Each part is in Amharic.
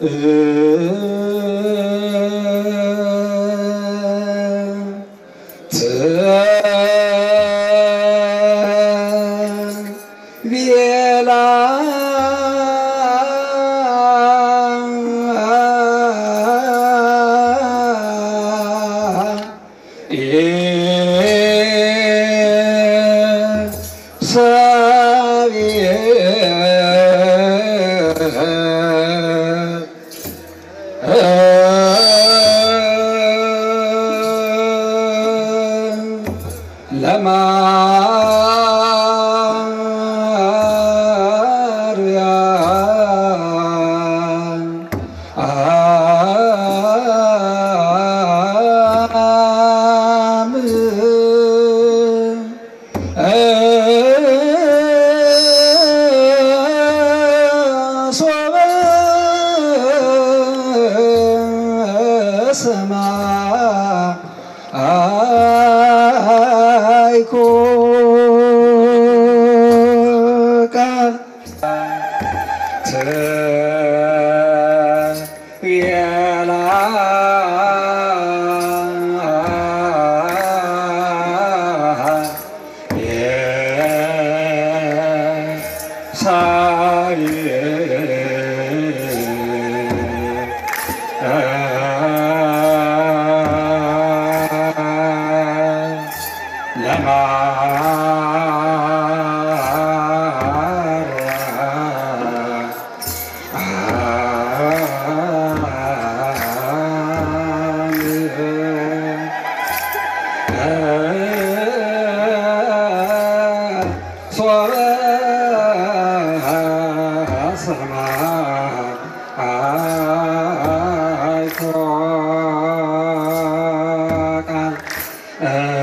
ቤላ ለማርያም ሶበ ሰማይኮ ቃል ትቤላ ለማርያም ሶበ ሰማይኮ ቃል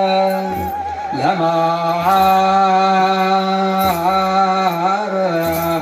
ለማርያም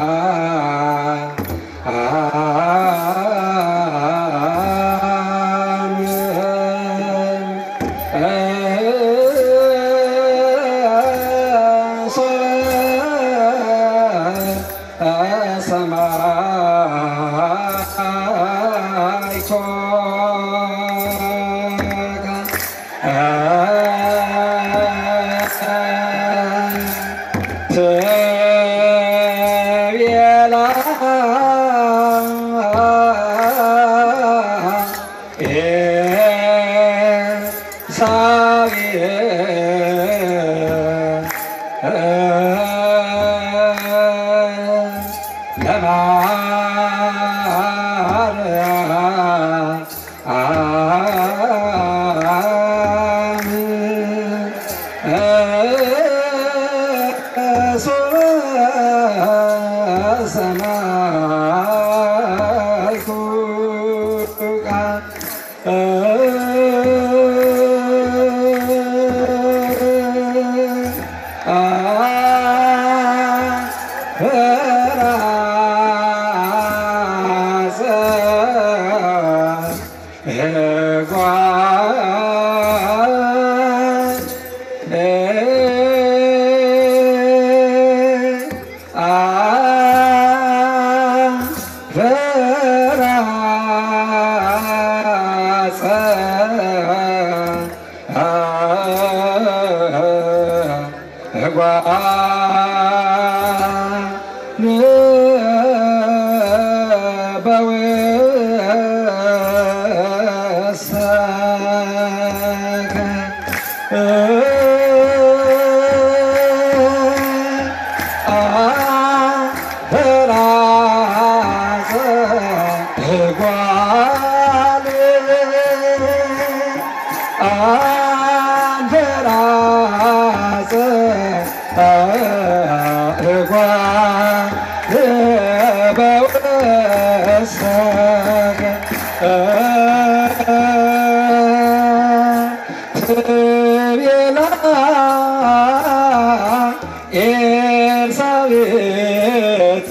ኤልሳቤጥ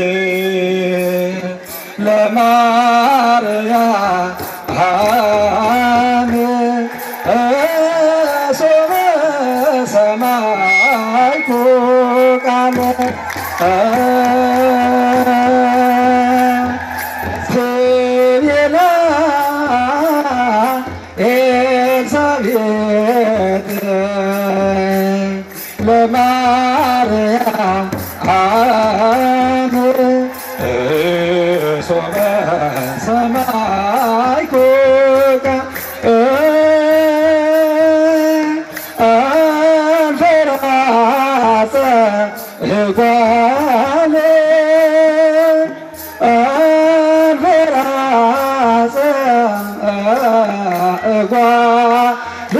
ለማርያም ሶበ ሰማይኩ ቃለ ትቤላ ኤልሳቤጥ ለማርያም ሶበ ሰማይኩ አንፈራጸ እጓለ አንፈራጸ እጓለ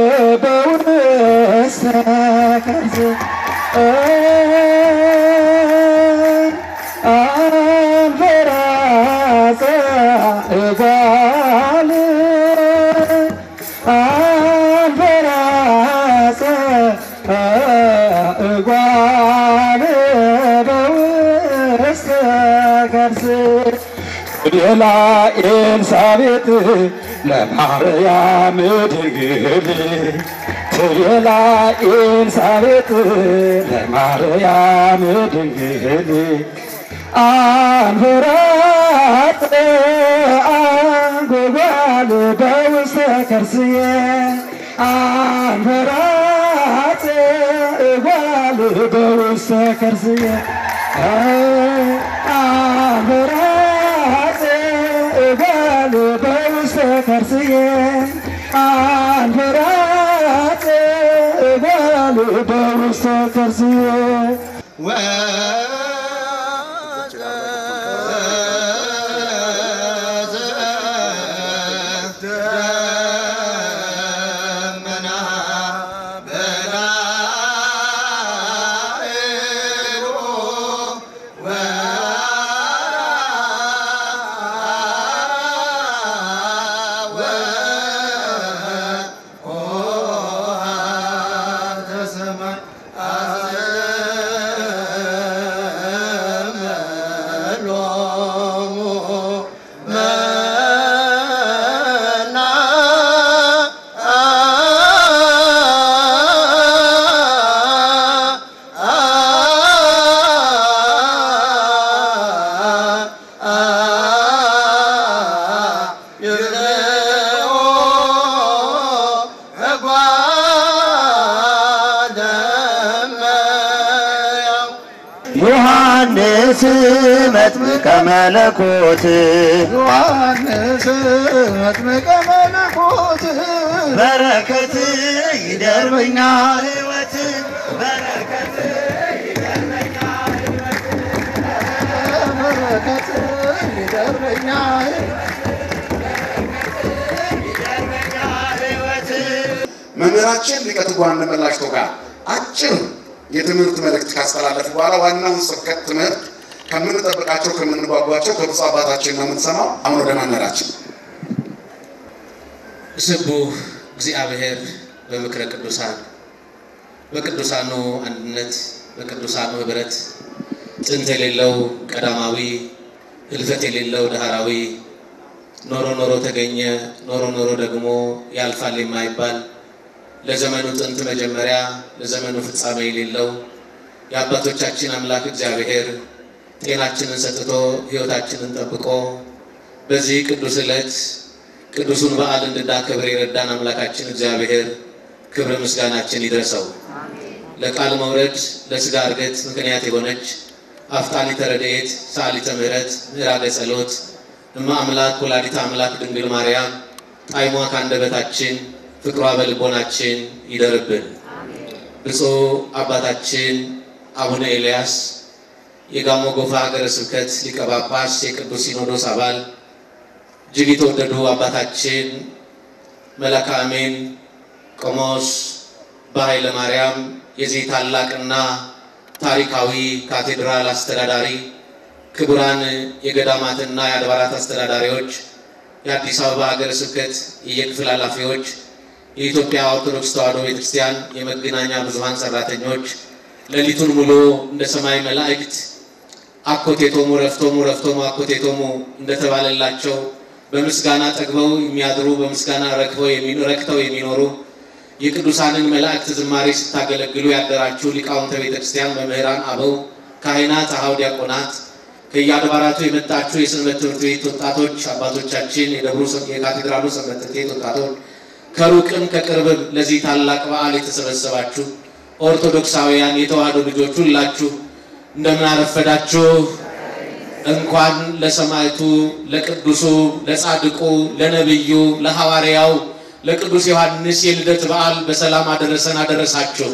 በውስተ ከርሥ አንፈራጸ እጓለ አንፈራጸ እጓለ በውስተ ከርሥ ሌላ ኤልሳቤጥ ለማርያም ድንግል ሌላ ኤልሳቤጥ ለማርያም ድንግል አንፈራጠ አንጎጓል በውስተ ከርስየ አንፈራጠ እጓል በውስተ ከርስየ አንፈራጠ እጓል በውስተ ከርስየ አንፈራጠ እጓል በውስተ ከርስየ ዮሐንስ መጥምቀ መለኮት ዮሐንስ መጥምቀ መለኮት በረከት ይደርበኛል ሕይወት በረከት መምህራችን ሊቀ ትጉሃን ደመላሽ ቶጋ አጭር የትምህርት መልእክት ካስተላለፉ በኋላ ዋናውን ስብከት ትምህርት ከምንጠብቃቸው ከምንጓጓቸው ከብፁዕ አባታችን ነው የምንሰማው። አሁን ወደ መምህራችን ስቡህ እግዚአብሔር በምክረ ቅዱሳን በቅዱሳኑ አንድነት በቅዱሳኑ ህብረት ጥንት የሌለው ቀዳማዊ ህልፈት የሌለው ዳህራዊ ኖሮ ኖሮ ተገኘ ኖሮ ኖሮ ደግሞ ያልፋል የማይባል ለዘመኑ ጥንት መጀመሪያ ለዘመኑ ፍጻሜ የሌለው የአባቶቻችን አምላክ እግዚአብሔር ጤናችንን ሰጥቶ ህይወታችንን ጠብቆ በዚህ ቅዱስ ዕለት ቅዱሱን በዓል እንድናከብር የረዳን አምላካችን እግዚአብሔር ክብር ምስጋናችን ይድረሰው። ለቃል መውረድ ለስጋ እርገት ምክንያት የሆነች አፍጣኒተ ረድኤት ሰዓሊተ ምሕረት ምዕራገ ጸሎት እማ አምላክ ወላዲተ አምላክ ድንግል ማርያም ጣዕሟ ከአንደበታችን ፍቅሯ በልቦናችን ይደርብን። ብፁዕ አባታችን አቡነ ኤልያስ የጋሞ ጎፋ ሀገረ ስብከት ሊቀ ጳጳስ የቅዱስ ሲኖዶስ አባል እጅግ የተወደዱ አባታችን መላከ አሜን ቆሞስ በኃይለ ማርያም የዚህ ታላቅና ታሪካዊ ካቴድራል አስተዳዳሪ፣ ክቡራን የገዳማትና የአድባራት አስተዳዳሪዎች፣ የአዲስ አበባ ሀገረ ስብከት የየክፍል ኃላፊዎች፣ የኢትዮጵያ ኦርቶዶክስ ተዋሕዶ ቤተክርስቲያን የመገናኛ ብዙኃን ሰራተኞች፣ ሌሊቱን ሙሉ እንደ ሰማይ መላእክት አኮቴቶሙ ረፍቶሙ ረፍቶሙ አኮቴቶሙ እንደተባለላቸው በምስጋና ጠግበው የሚያድሩ በምስጋና ረክበው ረክተው የሚኖሩ የቅዱሳንን መላእክት ዝማሬ ስታገለግሉ ያደራችሁ ሊቃውንተ ቤተ ክርስቲያን፣ መምህራን፣ አበው ካህናት፣ አኀው ዲያቆናት፣ ከየአድባራቱ የመጣችሁ የሰንበት ትምህርት ቤት ወጣቶች አባቶቻችን፣ የደብሩ የካቴድራሉ ሰንበት ትምህርት ቤት ወጣቶች፣ ከሩቅም ከቅርብም ለዚህ ታላቅ በዓል የተሰበሰባችሁ ኦርቶዶክሳውያን የተዋሕዶ ልጆች ሁላችሁ እንደምን አረፈዳችሁ። እንኳን ለሰማዕቱ ለቅዱሱ ለጻድቁ ለነቢዩ ለሐዋርያው ለቅዱስ ዮሐንስ የልደት በዓል በሰላም አደረሰን አደረሳችሁ።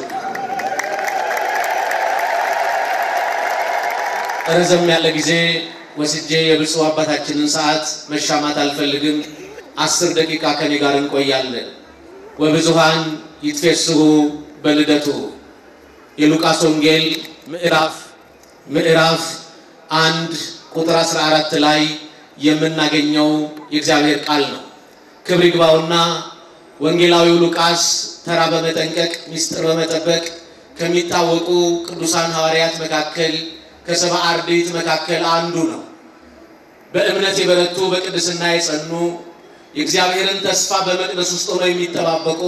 ረዘም ያለ ጊዜ ወስጄ የብፁዕ አባታችንን ሰዓት መሻማት አልፈልግም። አስር ደቂቃ ከኔ ጋር እንቆያለን። ወብዙሃን ይትፌስሑ በልደቱ የሉቃስ ወንጌል ምዕራፍ ምዕራፍ አንድ ቁጥር 14 ላይ የምናገኘው የእግዚአብሔር ቃል ነው። ክብር ይግባውና ወንጌላዊው ሉቃስ ተራ በመጠንቀቅ ምስጢር በመጠበቅ ከሚታወቁ ቅዱሳን ሐዋርያት መካከል ከሰባ አርድእት መካከል አንዱ ነው። በእምነት የበረቱ በቅድስና የጸኑ የእግዚአብሔርን ተስፋ በመቅደስ ውስጥ ሆነው የሚጠባበቁ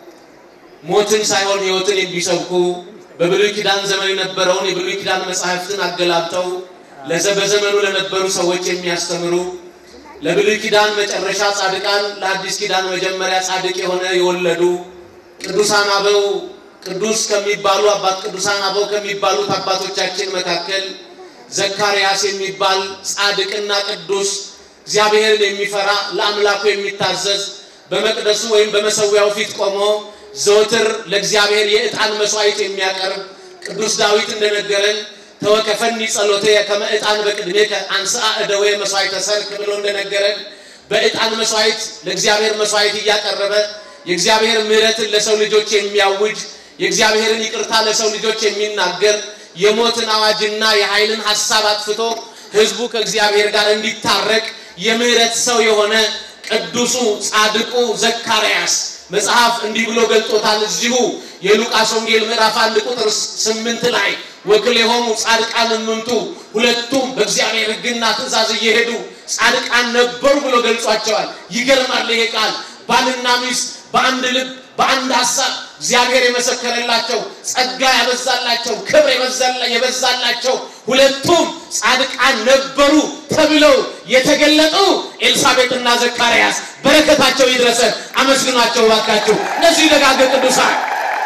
ሞትን ሳይሆን ሕይወትን የሚሰብኩ በብሉይ ኪዳን ዘመን የነበረውን የብሉይ ኪዳን መጻሕፍትን አገላብጠው በዘመኑ ለነበሩ ሰዎች የሚያስተምሩ ለብሉይ ኪዳን መጨረሻ ጻድቃን ለአዲስ ኪዳን መጀመሪያ ጻድቅ የሆነ የወለዱ ቅዱሳን አበው ቅዱስ ከሚባሉ አባት ቅዱሳን አበው ከሚባሉት አባቶቻችን መካከል ዘካርያስ የሚባል ጻድቅና ቅዱስ እግዚአብሔርን የሚፈራ ለአምላኩ የሚታዘዝ በመቅደሱ ወይም በመሰዊያው ፊት ቆሞ ዘወትር ለእግዚአብሔር የዕጣን መስዋዕት የሚያቀርብ ቅዱስ ዳዊት እንደነገረን ተወከፈኒ ጸሎቴ ከመ ዕጣን በቅድሜከ አንሥአ እደዌ መስዋዕተ ሰርክ ብሎ እንደነገረን በዕጣን መስዋዕት ለእግዚአብሔር መስዋዕት እያቀረበ የእግዚአብሔር ምሕረትን ለሰው ልጆች የሚያውጅ የእግዚአብሔርን ይቅርታ ለሰው ልጆች የሚናገር የሞትን አዋጅና የኃይልን ሐሳብ አጥፍቶ ሕዝቡ ከእግዚአብሔር ጋር እንዲታረቅ የምሕረት ሰው የሆነ ቅዱሱ ጻድቁ ዘካርያስ መጽሐፍ እንዲህ ብሎ ገልጦታል። እዚሁ የሉቃስ ወንጌል ምዕራፍ አንድ ቁጥር ስምንት ላይ ወክልኤሆሙ ጻድቃን እምንቱ ሁለቱም በእግዚአብሔር ሕግና ትእዛዝ እየሄዱ ጻድቃን ነበሩ ብሎ ገልጿቸዋል። ይገርማል ይሄ ቃል ባልና ሚስት በአንድ ልብ በአንድ ሀሳብ እግዚአብሔር የመሰከረላቸው ጸጋ ያበዛላቸው ክብር የበዛላቸው ሁለቱም ጻድቃን ነበሩ ተብለው የተገለጡ ኤልሳቤጥና ዘካርያስ በረከታቸው ይድረሰን። አመስግኗቸው ባካችሁ። እነዚህ ደጋግ ቅዱሳን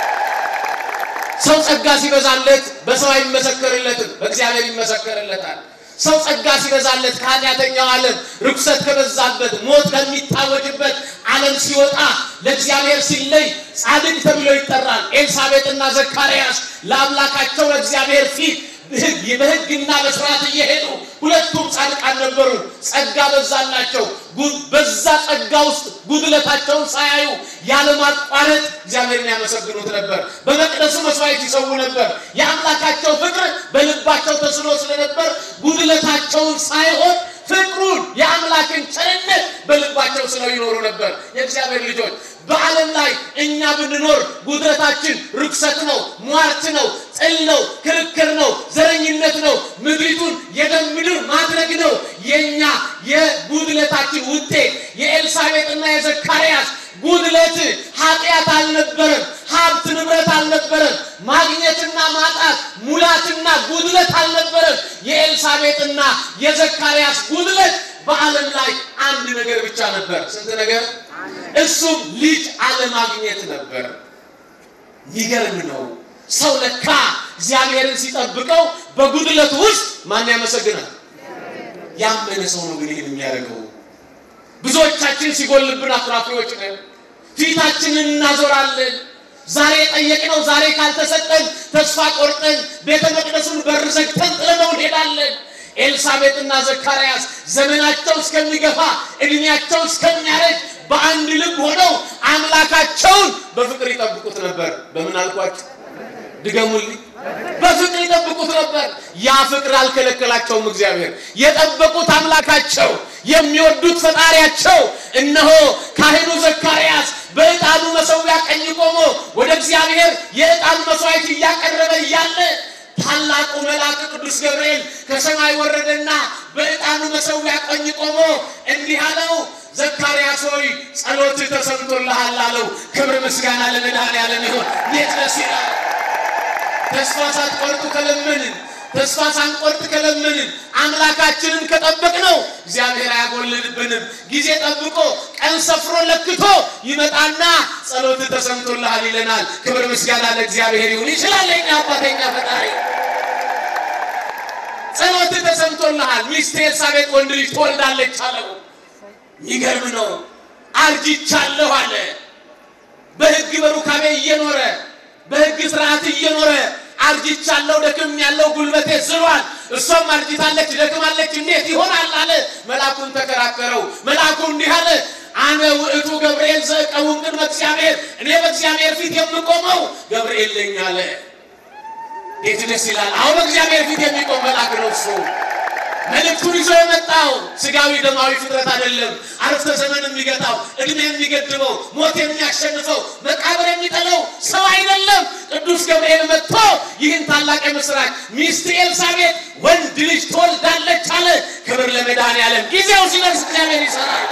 ሰው ጸጋ ሲበዛለት በሰው አይመሰከርለትም፣ በእግዚአብሔር ይመሰከርለታል። ሰው ጸጋ ሲበዛለት ከኃጢአተኛው ዓለም ርኩሰት ከበዛበት ሞት ከሚታወጅበት ዓለም ሲወጣ ለእግዚአብሔር ሲለይ ጻድቅ ተብሎ ይጠራል። ኤልሳቤጥና ዘካርያስ ለአምላካቸው ለእግዚአብሔር ፊት በሕግና በስርዓት እየሄዱ ሁለቱም ጻድቃን ነበሩ። ጸጋ በዛላቸው። በዛ ጸጋ ውስጥ ጉድለታቸውን ሳያዩ ያለማቋረጥ እግዚአብሔርን ያመሰግኑት ነበር። በመቅደሱ መስዋዕት ይሰዉ ነበር። የአምላካቸው ፍቅር በልባቸው ተስሎ ስለነበር ጉድለታቸውን ሳይሆን ፍቅሩን የአምላክን ቸርነት በልባቸው ስለው ይኖሩ ነበር። የእግዚአብሔር ልጆች በዓለም ላይ እኛ ብንኖር ጉድለታችን ርኩሰት ነው፣ ሟርት ነው፣ ጥል ነው፣ ክርክር ነው፣ ዘረኝነት ነው፣ ምድሪቱን የደም ምድር ማድረግ ነው። የእኛ የጉድለታችን ውጤት የኤልሳቤጥና የዘካርያስ ጉድለት ኃጢአት አልነበረም። ሀብት ንብረት አልነበረም። ማግኘትና ማጣት፣ ሙላትና ጉድለት አልነበረም። የኤልሳቤጥና የዘካርያስ ጉድለት በዓለም ላይ አንድ ነገር ብቻ ነበር። ስንት ነገር? እሱም ልጅ አለማግኘት ነበር። የሚገርም ነው። ሰው ለካ እግዚአብሔርን ሲጠብቀው በጉድለቱ ውስጥ ማን ያመሰግናል? ያመነ ሰው ነው ግን ይህን የሚያደርገው። ብዙዎቻችን ሲጎልብን አኩራፊዎች ነን። ፊታችንን እናዞራለን። ዛሬ የጠየቅነው ዛሬ ካልተሰጠን ተስፋ ቆርጠን ቤተ መቅደሱን በር ዘግተን ጥለነው እንሄዳለን። ኤልሳቤጥና ዘካርያስ ዘመናቸው እስከሚገፋ እድሜያቸው እስከሚያረጅ በአንድ ልብ ሆነው አምላካቸውን በፍቅር ይጠብቁት ነበር። በምን አልኳቸው? ድገሙልኝ። በፍቅር ይጠብቁት ነበር። ያ ፍቅር አልከለከላቸውም። እግዚአብሔር የጠበቁት አምላካቸው የሚወዱት ፈጣሪያቸው እነሆ ካህኑ ዘካርያስ በዕጣኑ መሠዊያ ቀኝ ቆሞ ወደ እግዚአብሔር የዕጣኑ መስዋዕት እያቀረበ እያለ ታላቁ መልአክ ቅዱስ ገብርኤል ከሰማይ ወረደና በዕጣኑ መሠዊያ ቀኝ ቆሞ እንዲህ አለው፣ ዘካርያስ ሆይ ጸሎትህ ተሰምቶልሃል አለው። ክብር ምስጋና ለመድኃኔዓለም ይሁን። እንዴት ደስ ይላል! ተስፋ ሳትቆርጡ ከለመንን ተስፋ ሳንቆርጥ ከለመንን አምላካችንን ከጠበቅነው እግዚአብሔር አያጎልልብንም። ጊዜ ጠብቆ ቀን ሰፍሮ ለክቶ ይመጣና ጸሎት ተሰምቶልሃል ይለናል። ክብር ምስጋና ለእግዚአብሔር ይሁን። ይችላል የኛ አባተኛ ፈጣሪ። ጸሎት ተሰምቶልሃል፣ ሚስት ኤልሳቤጥ ወንድ ልጅ ትወልዳለች አለው። የሚገርም ነው። አርጅቻለሁ አለ። በሕግ በሩካቤ እየኖረ በሕግ ስርዓት እየኖረ አርጅቻለሁ፣ ደክም ያለው ጉልበቴ ዝሏል። እሷም አርጅታለች፣ ደክማለች፣ እንዴት ይሆናል አለ። መልአኩን ተከራከረው። መልአኩ እንዲህ አለ፣ አነ ውእቱ ገብርኤል ዘእቀውም ቅድመ እግዚአብሔር፣ እኔ በእግዚአብሔር ፊት የምቆመው ገብርኤል ነኝ አለ። እንዴት ደስ ይላል! አሁን በእግዚአብሔር ፊት የሚቆም መልአክ ነው እሱ። መልእክቱን ይዞ የመጣው ስጋዊ ደማዊ ፍጥረት አይደለም። አረፍተ ዘመን የሚገጣው እድሜ የሚገድበው ሞት የሚያሸንፈው መቃብር የሚጠለው ሰው አይደለም። ቅዱስ ገብርኤል መጥቶ ይህን ታላቅ የምስራች ሚስት ኤልሳቤጥ ወንድ ልጅ ትወልዳለች አለ። ክብር ለመድኃኔዓለም። ጊዜው ሲደርስ እግዚአብሔር ይሰራል።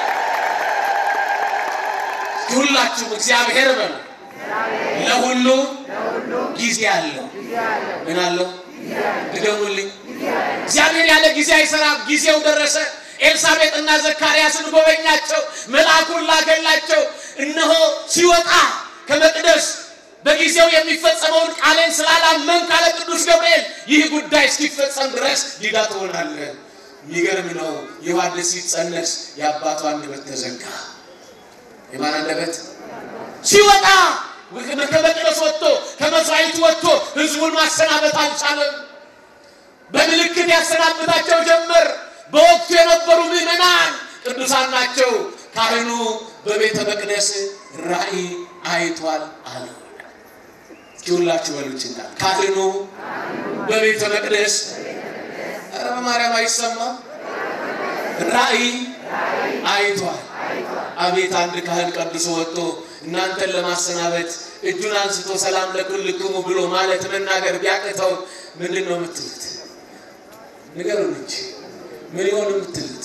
ሁላችሁም እግዚአብሔር በሉ ለሁሉ ጊዜ አለው። ምን አለው? ድገሙልኝ። እግዚአብሔር ያለ ጊዜ አይሰራም። ጊዜው ደረሰ። ኤልሳቤጥና ዘካርያስን ጎበኛቸው፣ መልአኩን ላከላቸው። እነሆ ሲወጣ ከመቅደስ በጊዜው የሚፈጸመውን ቃሌን ስላላመን ካለ ቅዱስ ገብርኤል ይህ ጉዳይ እስኪፈጸም ድረስ ዲዳ ትሆናለህ። የሚገርም ነው። ዮሐንስ ሲጸነስ የአባቱ አንደበት ተዘጋ። የማን አንደበት? ሲወጣ ከመቅደስ ወጥቶ ከመስዋዕቱ ወጥቶ ህዝቡን ማሰናበት አልቻለም። በምልክት ያሰናብታቸው ጀመር። በወቅቱ የነበሩ ምዕመናን ቅዱሳን ናቸው። ካህኑ በቤተ መቅደስ ራእይ አይቷል አለ። ሁላችሁ በሉችና ካህኑ በቤተ መቅደስ ኧረ በማርያም አይሰማም። ራእይ አይቷል። አቤት አንድ ካህን ቀድሶ ወጥቶ እናንተን ለማሰናበት እጁን አንስቶ ሰላም ለኩልክሙ ብሎ ማለት መናገር ቢያቅተው ምንድን ነው የምትሉት? ንገሩን እንጂ ምን ይሆን የምትሉት?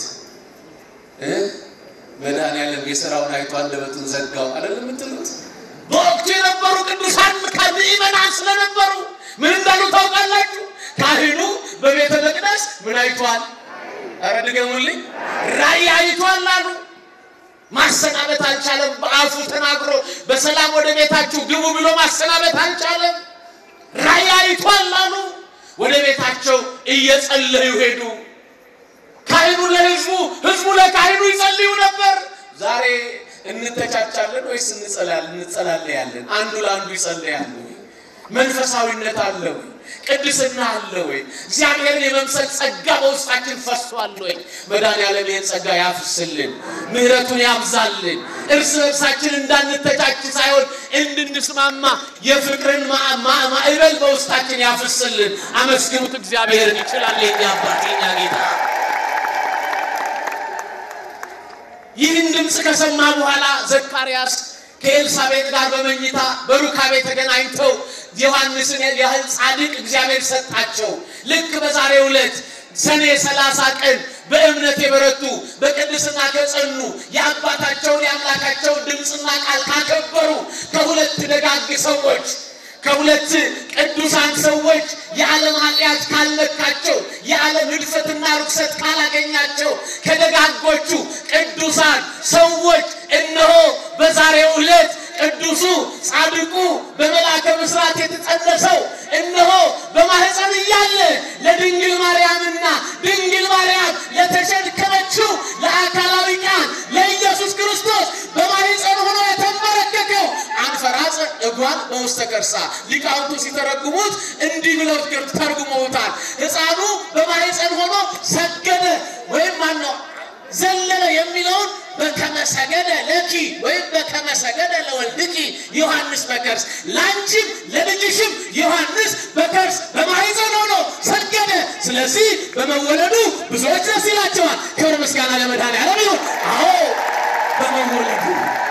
መድኃኒዓለም የሥራውን አይቶ አንደበቱን ዘጋው አይደለም የምትሉት? በወቅቱ የነበሩ ቅዱሳን ከምዕመናን ስለነበሩ ምን እንዳሉ ታውቃላችሁ? ካህኑ በቤተ መቅደስ ምን አይቷል? ኧረ ድገሙልኝ። ራእይ አይቷል አሉ። ማሰናበት አልቻለም። በአፉ ተናግሮ በሰላም ወደ ቤታችሁ ግቡ ብሎ ማሰናበት አልቻለም። ራእይ አይቷል አሉ። ወደ ቤታቸው እየጸለዩ ሄዱ። ካህኑ ለህዝቡ፣ ህዝቡ ለካህኑ ይጸልዩ ነበር። ዛሬ እንተቻቻለን ወይስ እንጸላለያለን? አንዱ ለአንዱ ይጸልያሉ። መንፈሳዊነት አለው። ቅድስና አለ ወይ? እግዚአብሔርን የመምሰል ጸጋ በውስጣችን ፈሷል ወይ? መድኃኒዓለም ይህን ጸጋ ያፍስልን፣ ምሕረቱን ያብዛልን። እርስ በርሳችን እንዳንተቻች ሳይሆን እንድንስማማ የፍቅርን ማ- ማ- ማዕበል በውስጣችን ያፍስልን። አመስግኑት፣ እግዚአብሔርን ይችላል የኛ አባት የኛ ጌታ። ይህን ድምፅ ከሰማ በኋላ ዘካርያስ ከኤልሳቤጥ ጋር በመኝታ በሩካቤ ተገናኝተው ዮሐንስን ያህል ጻድቅ እግዚአብሔር ሰጣቸው። ልክ በዛሬው ዕለት ሰኔ ሰላሳ ቀን በእምነት የበረቱ በቅድስና ከጸኑ የአባታቸውን የአምላካቸውን ድምፅና ቃል ካከበሩ ከሁለት ደጋግ ሰዎች ከሁለት ቅዱሳን ሰዎች የዓለም ኃጢአት ካልነካቸው የዓለም ሕድፈትና ርኩሰት ካላገኛቸው ከደጋጎቹ ቅዱሳን ሰዎች እነሆ በዛሬው ዕለት ቅዱሱ ጻድቁ በመልአከ ብስራት የተጸነሰው እነሆ በማህፀን እያለ ለድንግል ማርያምና ድንግል ማርያም ለተሸከመችው ለአካላዊ ቃል ለኢየሱስ ክርስቶስ በማህፀን ሆኖ የተንበረከከው አንፈራጸ እጓን በውስተ ከርሳ ሊቃውንቱ ሲተረጉሙት እንዲህ ብለው ተርጉመውታል። ሕፃኑ በማህፀን ሆኖ ሰገደ ወይም ማነው ዘለለ የሚለውን በከመሰገደ ለኪ ወይም በከመሰገደ ለወልድኪ ዮሐንስ በከርስ ለአንቺም ለልጅሽም ዮሐንስ በከርስ በማህፀን ሆኖ ሰገደ። ስለዚህ በመወለዱ ብዙዎች ደስ ይላቸዋል። ክብር ምስጋና ለመድኃኒዓለም ይሁን። አዎ በመወለዱ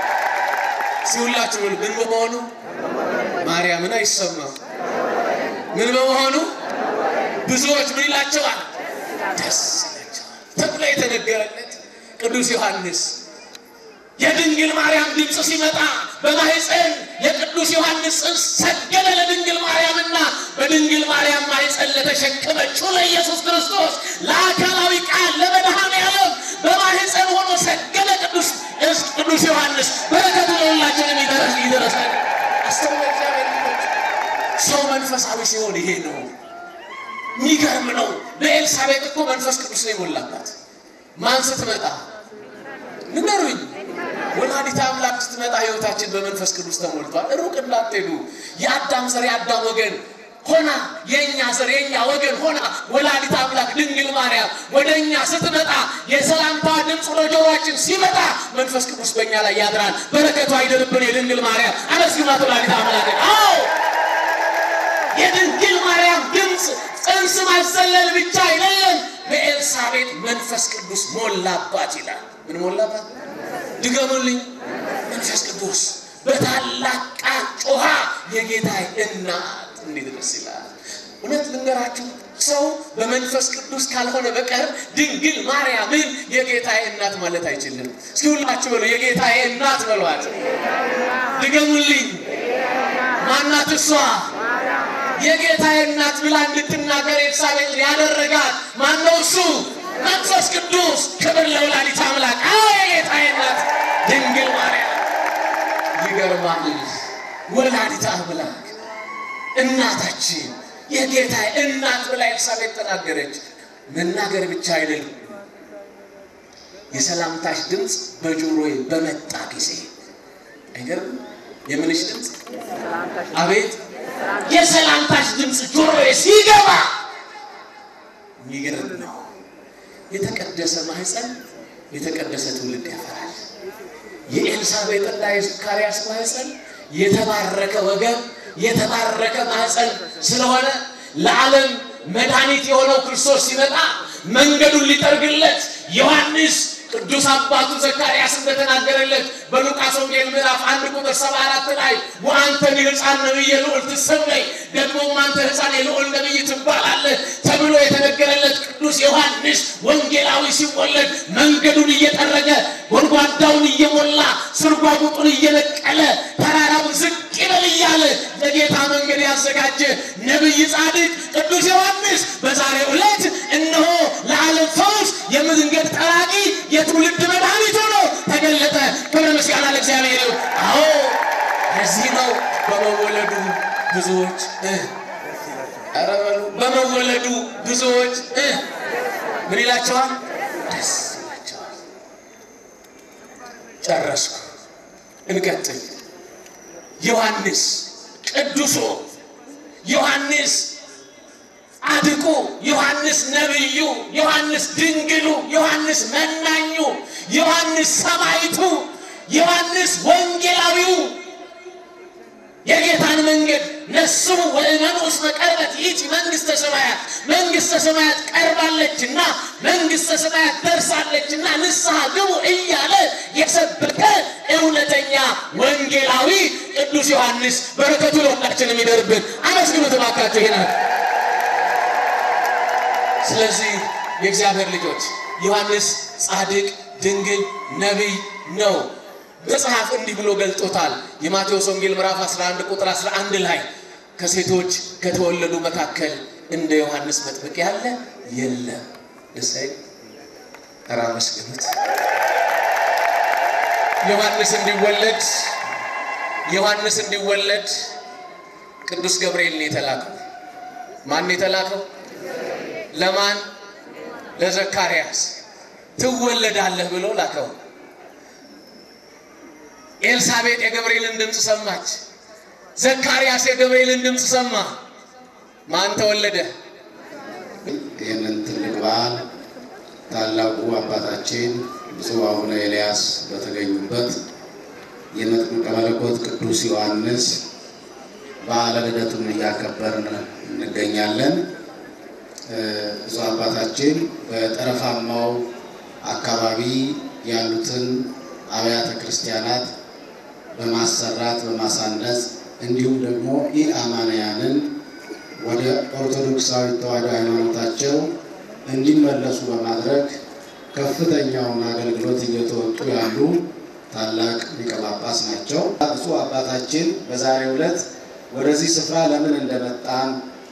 ሲሁላችሁ ምን በመሆኑ ማርያምን አይሰማም። ምን በመሆኑ ብዙዎች ምን ይላቸዋል? ደስ ይላቸዋል ተብሎ የተነገረለት ቅዱስ ዮሐንስ የድንግል ማርያም ድምፅ ሲመጣ በማህፀን የቅዱስ ዮሐንስ ጽንስ ሰገደ ለድንግል ማርያምና በድንግል ማርያም ማህፀን ለተሸከመችው ለኢየሱስ ክርስቶስ ለአካላዊ ቃል ለመድኃኔ ዓለም በማህፀን ሆኖ ሰገደ ቅዱስ ቅዱስ ዮሐንስ። በረከቱ ለሁላችንም ይደረስ ይደረሳል። አስተውለ እግዚአብሔር ልጆች፣ ሰው መንፈሳዊ ሲሆን ይሄ ነው። የሚገርም ነው። በኤልሳቤጥ እኮ መንፈስ ቅዱስ ነው የሞላባት። ማን ስትመጣ ንገሩኝ። ወላዲተ አምላክ ስትመጣ ህይወታችን በመንፈስ ቅዱስ ተሞልቷል። ሩቅ እንዳትሄዱ። የአዳም ዘር የአዳም ወገን ሆና የእኛ ዘር የእኛ ወገን ሆና ወላዲተ አምላክ ድንግል ማርያም ወደ እኛ ስትመጣ የሰላምታ ድምፅ ወደ ጆሮአችን ሲመጣ መንፈስ ቅዱስ በእኛ ላይ ያድራል። በረከቱ አይደርብን። የድንግል ማርያም አመስግናት ወላዲተ አምላክ። አዎ የድንግል ማርያም ድምፅ ጽንስ ማዘለል ብቻ አይደለም። በኤልሳቤጥ መንፈስ ቅዱስ ሞላባት ይላል። ምን ሞላባት? ድገሙልኝ። መንፈስ ቅዱስ በታላቅ ቃል ጮኻ የጌታዬ እናት እንዴት ደስ ይላል! እውነት ልንገራችሁ ሰው በመንፈስ ቅዱስ ካልሆነ በቀር ድንግል ማርያምን የጌታዬ እናት ማለት አይችልም። እስኪ ሁላችሁ በሉ የጌታዬ እናት በሏት። ድገሙልኝ። ማናት እሷ? የጌታዬ እናት ብላ እንድትናገር ኤልሳቤጥ ያደረጋት ማነው? እሱ መንፈስ ቅዱስ። ክብር ለወላዲተ አምላክ። አዎ የጌታዬ እናት ድንግል ማርያም። ይገርማል። ወላዲተ አምላክ እናታችን የጌታዬ እናት ብላ ኤልሳቤጥ ተናገረች። መናገር ብቻ አይደለም፣ የሰላምታሽ ድምፅ በጆሮዬ በመጣ ጊዜ አይገርም? የምንሽ ድምፅ አቤት የሰላምታሽ ድምፅ ጆሮዬ ሲገባ የሚገርም ነው። የተቀደሰ ማህፀን የተቀደሰ ትውልድ ያፈራል። የኤልሳቤጥና የዘካርያስ ማህፀን የተባረከ ወገብ የተባረከ ማህፀን ስለሆነ ለዓለም መድኃኒት የሆነው ክርስቶስ ሲመጣ መንገዱን ሊጠርግለት ዮሐንስ ቅዱስ አባቱ ዘካርያስ እንደተናገረለት በሉቃስ ወንጌል ምዕራፍ አንድ ቁጥር ሰባ አራት ላይ ወአንተኒ ሕፃን ነቢየ ልዑል ትሰመይ ደግሞም አንተ ሕፃን የልዑል ነቢይ ትባላለህ ተብሎ የተነገረለት ቅዱስ ዮሐንስ ወንጌላዊ ሲወለድ መንገዱን እየጠረገ ጎድጓዳውን እየሞላ ስርጓጉጡን እየነቀለ ተራራውን ዝቅ ይበል እያለ ለጌታ መንገድ ያዘጋጀ ነቢይ ጻድቅ ቅዱስ ዮሐንስ በዛሬው ዕለት እነሆ ለዓለም ፈውስ የመንገድ ጠራቂ የትውልድ መድኃኒት ሆኖ ተገለጠ። ክብረ ምስጋና ለእግዚአብሔር ይሁን። አዎ ለዚህ ነው በመወለዱ ብዙዎች እ ኧረ በሉ በመወለዱ ብዙዎች እ ምን ይላቸዋል? ደስ ይላቸዋል። ጨረስኩ። እንቀጥል። ዮሐንስ ቅዱሱ ዮሐንስ ጻድቁ ዮሐንስ ነቢዩ፣ ዮሐንስ ድንግሉ፣ ዮሐንስ መናኙ፣ ዮሐንስ ሰማይቱ፣ ዮሐንስ ወንጌላዊው የጌታን መንገድ ነስሙ ወእመኑ እስመ ቀርበት ይእቲ መንግሥተ ሰማያት መንግሥተ ሰማያት ቀርባለችና መንግሥተ ሰማያት ደርሳለችና ንስሐ ግቡ እያለ የሰበከ እውነተኛ ወንጌላዊ ቅዱስ ዮሐንስ በረከቱ ለሁላችንም ይደርብን። አመስግኑት እባካችሁ ይሄናል። ስለዚህ የእግዚአብሔር ልጆች ዮሐንስ ጻድቅ፣ ድንግል፣ ነቢይ ነው። መጽሐፍ እንዲህ ብሎ ገልጦታል። የማቴዎስ ወንጌል ምዕራፍ 11 ቁጥር 11 ላይ ከሴቶች ከተወለዱ መካከል እንደ ዮሐንስ መጥምቅ ያለ የለም። ደሳይ ኧረ አመስግኑት። ዮሐንስ እንዲወለድ ዮሐንስ እንዲወለድ ቅዱስ ገብርኤል ነው የተላከው። ማን ነው የተላከው? ለማን? ለዘካርያስ ትወለዳለህ ብሎ ላከው። ኤልሳቤጥ የገብርኤልን ድምፅ ሰማች። ዘካርያስ የገብርኤልን ድምፅ ሰማ። ማን ተወለደ? ይህንን ትልቅ በዓል ታላቁ አባታችን ብፁዕ አቡነ ኤልያስ በተገኙበት የመጥምቀ መለኮት ቅዱስ ዮሐንስ በዓለ ልደቱን እያከበርን እንገኛለን። ብፁዕ አባታችን በጠረፋማው አካባቢ ያሉትን አብያተ ክርስቲያናት በማሰራት በማሳነጽ እንዲሁም ደግሞ ኢአማንያንን ወደ ኦርቶዶክሳዊ ተዋሕዶ ሃይማኖታቸው እንዲመለሱ በማድረግ ከፍተኛውን አገልግሎት እየተወጡ ያሉ ታላቅ ሊቀ ጳጳስ ናቸው። ብፁዕ አባታችን በዛሬው ዕለት ወደዚህ ስፍራ ለምን እንደመጣን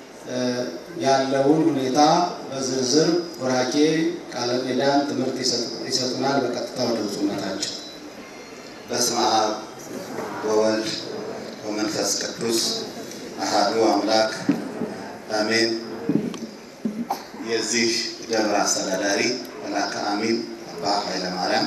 ያለውን ሁኔታ በዝርዝር ቡራኬ ቃለ ምዕዳን ትምህርት ይሰጡናል። በቀጥታ ወደ ብፁዕነታቸው በስመ አብ ወወልድ ወመንፈስ ቅዱስ አሃዱ አምላክ አሜን። የዚህ ደብር አስተዳዳሪ መልአከ አሚን አባ ኃይለ ማርያም፣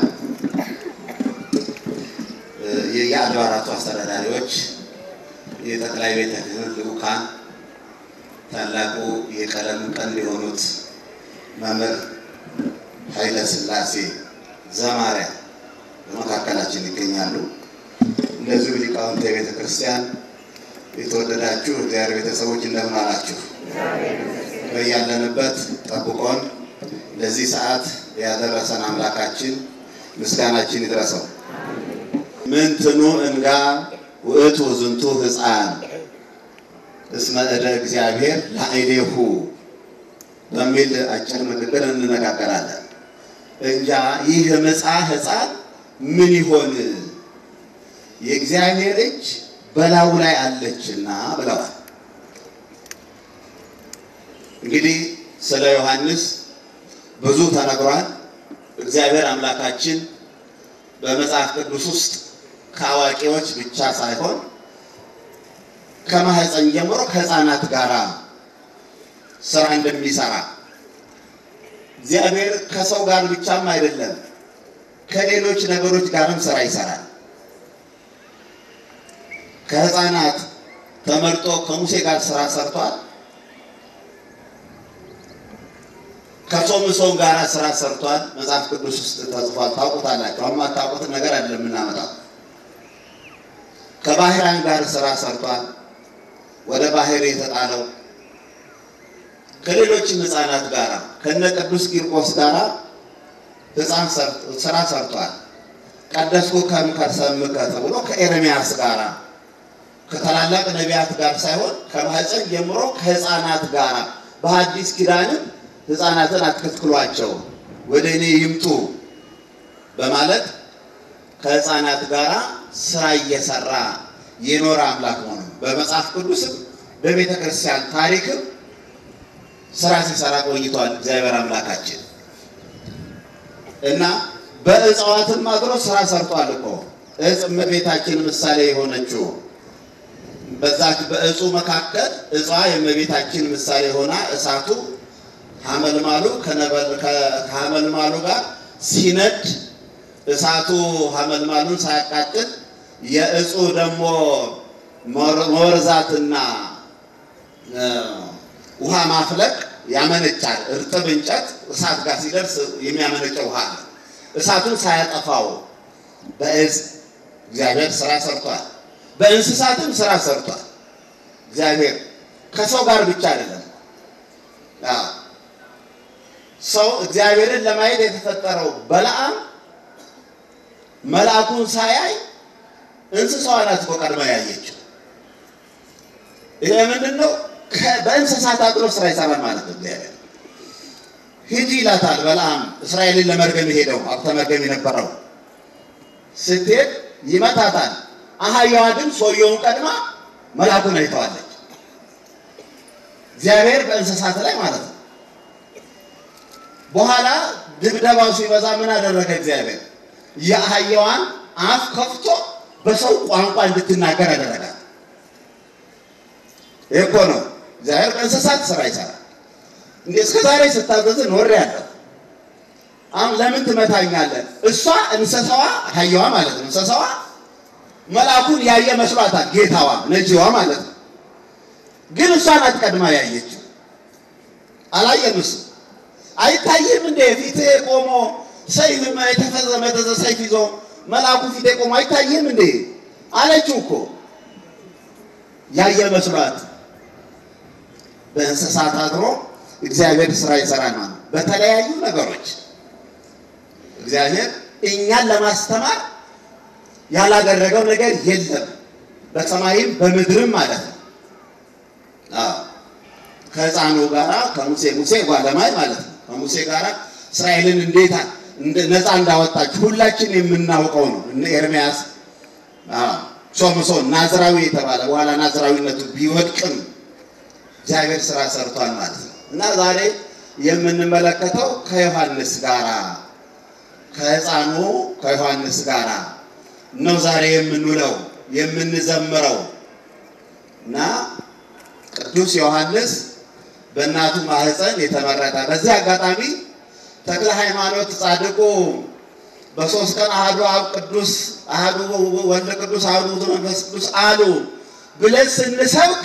የአድባራቱ አስተዳዳሪዎች፣ የጠቅላይ ቤተ ክህነት ልዑካን፣ ታላቁ የቀለም ቀንድ የሆኑት መምህር ኃይለ ሥላሴ ዘማሪያ በመካከላችን ይገኛሉ። እንደዚሁ ሊቃውንተ ቤተ ክርስቲያን የተወደዳችሁ እግዚአብሔር ቤተሰቦች እንደምን አላችሁ? በያለንበት ጠብቆን ለዚህ ሰዓት ያደረሰን አምላካችን ምስጋናችን ይድረሰው። ምንትኑ እንጋ ውእቱ ዝንቱ ሕፃን እስመ እደ እግዚአብሔር ላዕሌሁ በሚል አጭር ንግግር እንነጋገራለን። እንጃ ይህ ምጻ ሕፃን ምን ይሆን የእግዚአብሔር እጅ በላዩ ላይ አለችና ብለዋል። እንግዲህ ስለ ዮሐንስ ብዙ ተነግሯል። እግዚአብሔር አምላካችን በመጽሐፍ ቅዱስ ውስጥ ከአዋቂዎች ብቻ ሳይሆን ከማህፀን ጀምሮ ከሕፃናት ጋር ስራ እንደሚሰራ እግዚአብሔር ከሰው ጋር ብቻም አይደለም ከሌሎች ነገሮች ጋርም ስራ ይሰራል። ከሕፃናት ተመርጦ ከሙሴ ጋር ስራ ሰርቷል። ከሶምሶን ጋር ስራ ሰርቷል። መጽሐፍ ቅዱስ ውስጥ ተጽፏል። ታውቁታላችሁ። አሁን የማታውቁትን ነገር አይደለም የምናመጣው። ከባህራን ጋር ስራ ሰርቷል። ወደ ባህር የተጣለው ከሌሎችም ህፃናት ጋር ከነ ቅዱስ ቂርቆስ ጋር ህፃን ስራ ሰርቷል። ቀደስኩ ከእምከርሰምከ ተብሎ ከኤርሚያስ ጋር ከታላላቅ ነቢያት ጋር ሳይሆን ከማህፀን ጀምሮ ከህፃናት ጋር በሐዲስ ኪዳንም ህፃናትን አትከልክሏቸው ወደ እኔ ይምጡ በማለት ከህፃናት ጋር ስራ እየሰራ የኖረ አምላክ መሆኑ በመጽሐፍ ቅዱስም በቤተ ክርስቲያን ታሪክም ስራ ሲሰራ ቆይቷል። እግዚአብሔር አምላካችን እና በእጽዋትም አድሮ ስራ ሰርቷል እኮ እጽ እመቤታችን ምሳሌ የሆነችው በዛች በእጹ መካከል እጽዋ የእመቤታችን ምሳሌ ሆና እሳቱ ሐመልማሉ ከሐመልማሉ ጋር ሲነድ እሳቱ ሐመልማሉን ሳያቃጥል የእጹ ደግሞ መወርዛትና ውሃ ማፍለቅ ያመነጫል። እርጥብ እንጨት እሳት ጋር ሲደርስ የሚያመነጨው ውሃ አለ። እሳቱን ሳያጠፋው በእዝ እግዚአብሔር ስራ ሰርቷል። በእንስሳትም ስራ ሰርቷል። እግዚአብሔር ከሰው ጋር ብቻ አይደለም። አዎ ሰው እግዚአብሔርን ለማየት የተፈጠረው በለዓም መልአኩን ሳያይ እንስሳዋ ናት እኮ ቀድማ ያየችው። ይሄ ምንድን ነው? ከ- በእንስሳት አድሮ ስራ ይሰራል ማለት ነው። እግዚአብሔር ሂጂ ይላታል በለዓም እስራኤልን ለመርገም የሄደው ሀብተ መርገም የነበረው ስትሄድ ይመታታል። አህያዋ ግን ሰውየውን ቀድማ መልአኩን አይተዋለች። እግዚአብሔር በእንስሳት ላይ ማለት ነው። በኋላ ድብደባው ሲበዛ ምን አደረገ እግዚአብሔር? የአህያዋን አፍ ከፍቶ በሰው ቋንቋ እንድትናገር አደረጋት። ይህ እኮ ነው እግዚአብሔር በእንስሳት ስራ ይሰራል። እንዴ እስከ ዛሬ ስታዘዝ ኖሬ ያለው አሁን ለምን ትመታኛለህ? እሷ እንስሳዋ አህያዋ ማለት ነው። እንስሳዋ መልአኩን ያየ መስሏታል፣ ጌታዋ ነጂዋ ማለት ነው። ግን እሷ ናት ቀድማ ያየችው። አላየም እሱ አይታይም እንደ ፊት ቆሞ ሰይፍ የተፈዘ መዘዘ ሰይፍ ይዞ መልአኩ ፊት ቆሞ አይታይም እንዴ አለችው እኮ ያየ መስሏት። በእንስሳት አድሮ እግዚአብሔር ስራ ይሰራል ማለት ነው። በተለያዩ ነገሮች እግዚአብሔር እኛን ለማስተማር ያላደረገው ነገር የለም፣ በሰማይም በምድርም ማለት ነው። አዎ ከሕፃኑ ጋራ ከሙሴ ሙሴ ጓለማይ ማለት ነው። ከሙሴ ጋራ እስራኤልን እንዴት እንደ- ነፃ እንዳወጣች ሁላችን የምናውቀው ነው። እነ ኤርምያስ አዎ፣ ሶምሶን ናዝራዊ የተባለ በኋላ ናዝራዊነቱ ቢወድቅም እግዚአብሔር ስራ ሰርቷል ማለት ነው እና ዛሬ የምንመለከተው ከዮሐንስ ጋራ ከሕፃኑ ከዮሐንስ ጋራ ነው ዛሬ የምንውለው የምንዘምረው እና ቅዱስ ዮሐንስ በእናቱ ማህፀን የተመረጠ። በዚህ አጋጣሚ ተክለ ሃይማኖት ጻድቁ በሶስት ቀን አህዱ አብ ቅዱስ አህዱ ወልድ ቅዱስ አህዱ ውእቱ መንፈስ ቅዱስ አሉ ብለን ስንሰብክ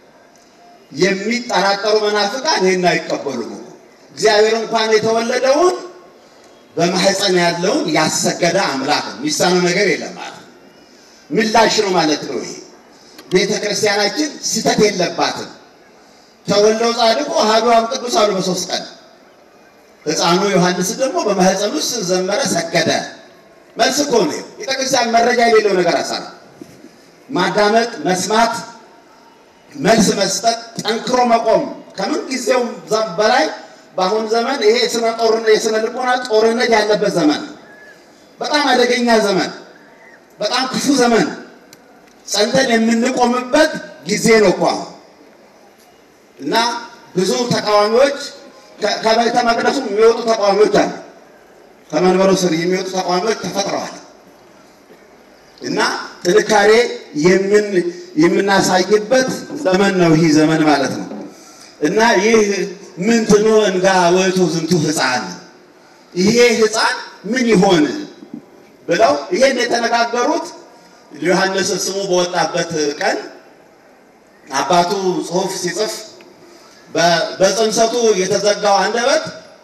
የሚጠራጠሩ መናፍቃን ይህን አይቀበሉም እኮ። እግዚአብሔር እንኳን የተወለደውን በማህፀን ያለውን ያሰገደ አምላክ ነው። የሚሳነው ነገር የለም ማለት ነው። ምላሽ ነው ማለት ነው ይሄ ቤተ ክርስቲያናችን ስህተት የለባትም። ተወልደው ጻድቁ አሐዱ አብ ቅዱስ አሉ በሶስት ቀን። ሕፃኑ ዮሐንስ ደግሞ በማህፀን ውስጥ ዘመረ፣ ሰገደ። መልስ እኮ ነው። ቤተ ክርስቲያን መረጃ የሌለው ነገር አሳራ ማዳመጥ፣ መስማት፣ መልስ መስጠት፣ ጠንክሮ መቆም ከምን ጊዜው በላይ በአሁን ዘመን ይሄ የስነ ጦርነት የስነ ልቦና ጦርነት ያለበት ዘመን ነው። በጣም አደገኛ ዘመን፣ በጣም ክፉ ዘመን ጸንተን የምንቆምበት ጊዜ ነው እኮ አሁን። እና ብዙ ተቃዋሚዎች ከ- ከቤተ መቅደሱ የሚወጡ ተቃዋሚዎች አሉ። ከመንበሩ ስር የሚወጡ ተቃዋሚዎች ተፈጥረዋል። እና ጥንካሬ የምን የምናሳይበት ዘመን ነው ይህ ዘመን ማለት ነው። እና ይህ ምንትኑ እንጋ ወይቱ ዝንቱ ሕፃን ይሄ ሕፃን ምን ይሆን ብለው ይሄን የተነጋገሩት ዮሐንስ ስሙ በወጣበት ቀን አባቱ ጽሑፍ ሲጽፍ በ- በጽንሰቱ የተዘጋው አንደበት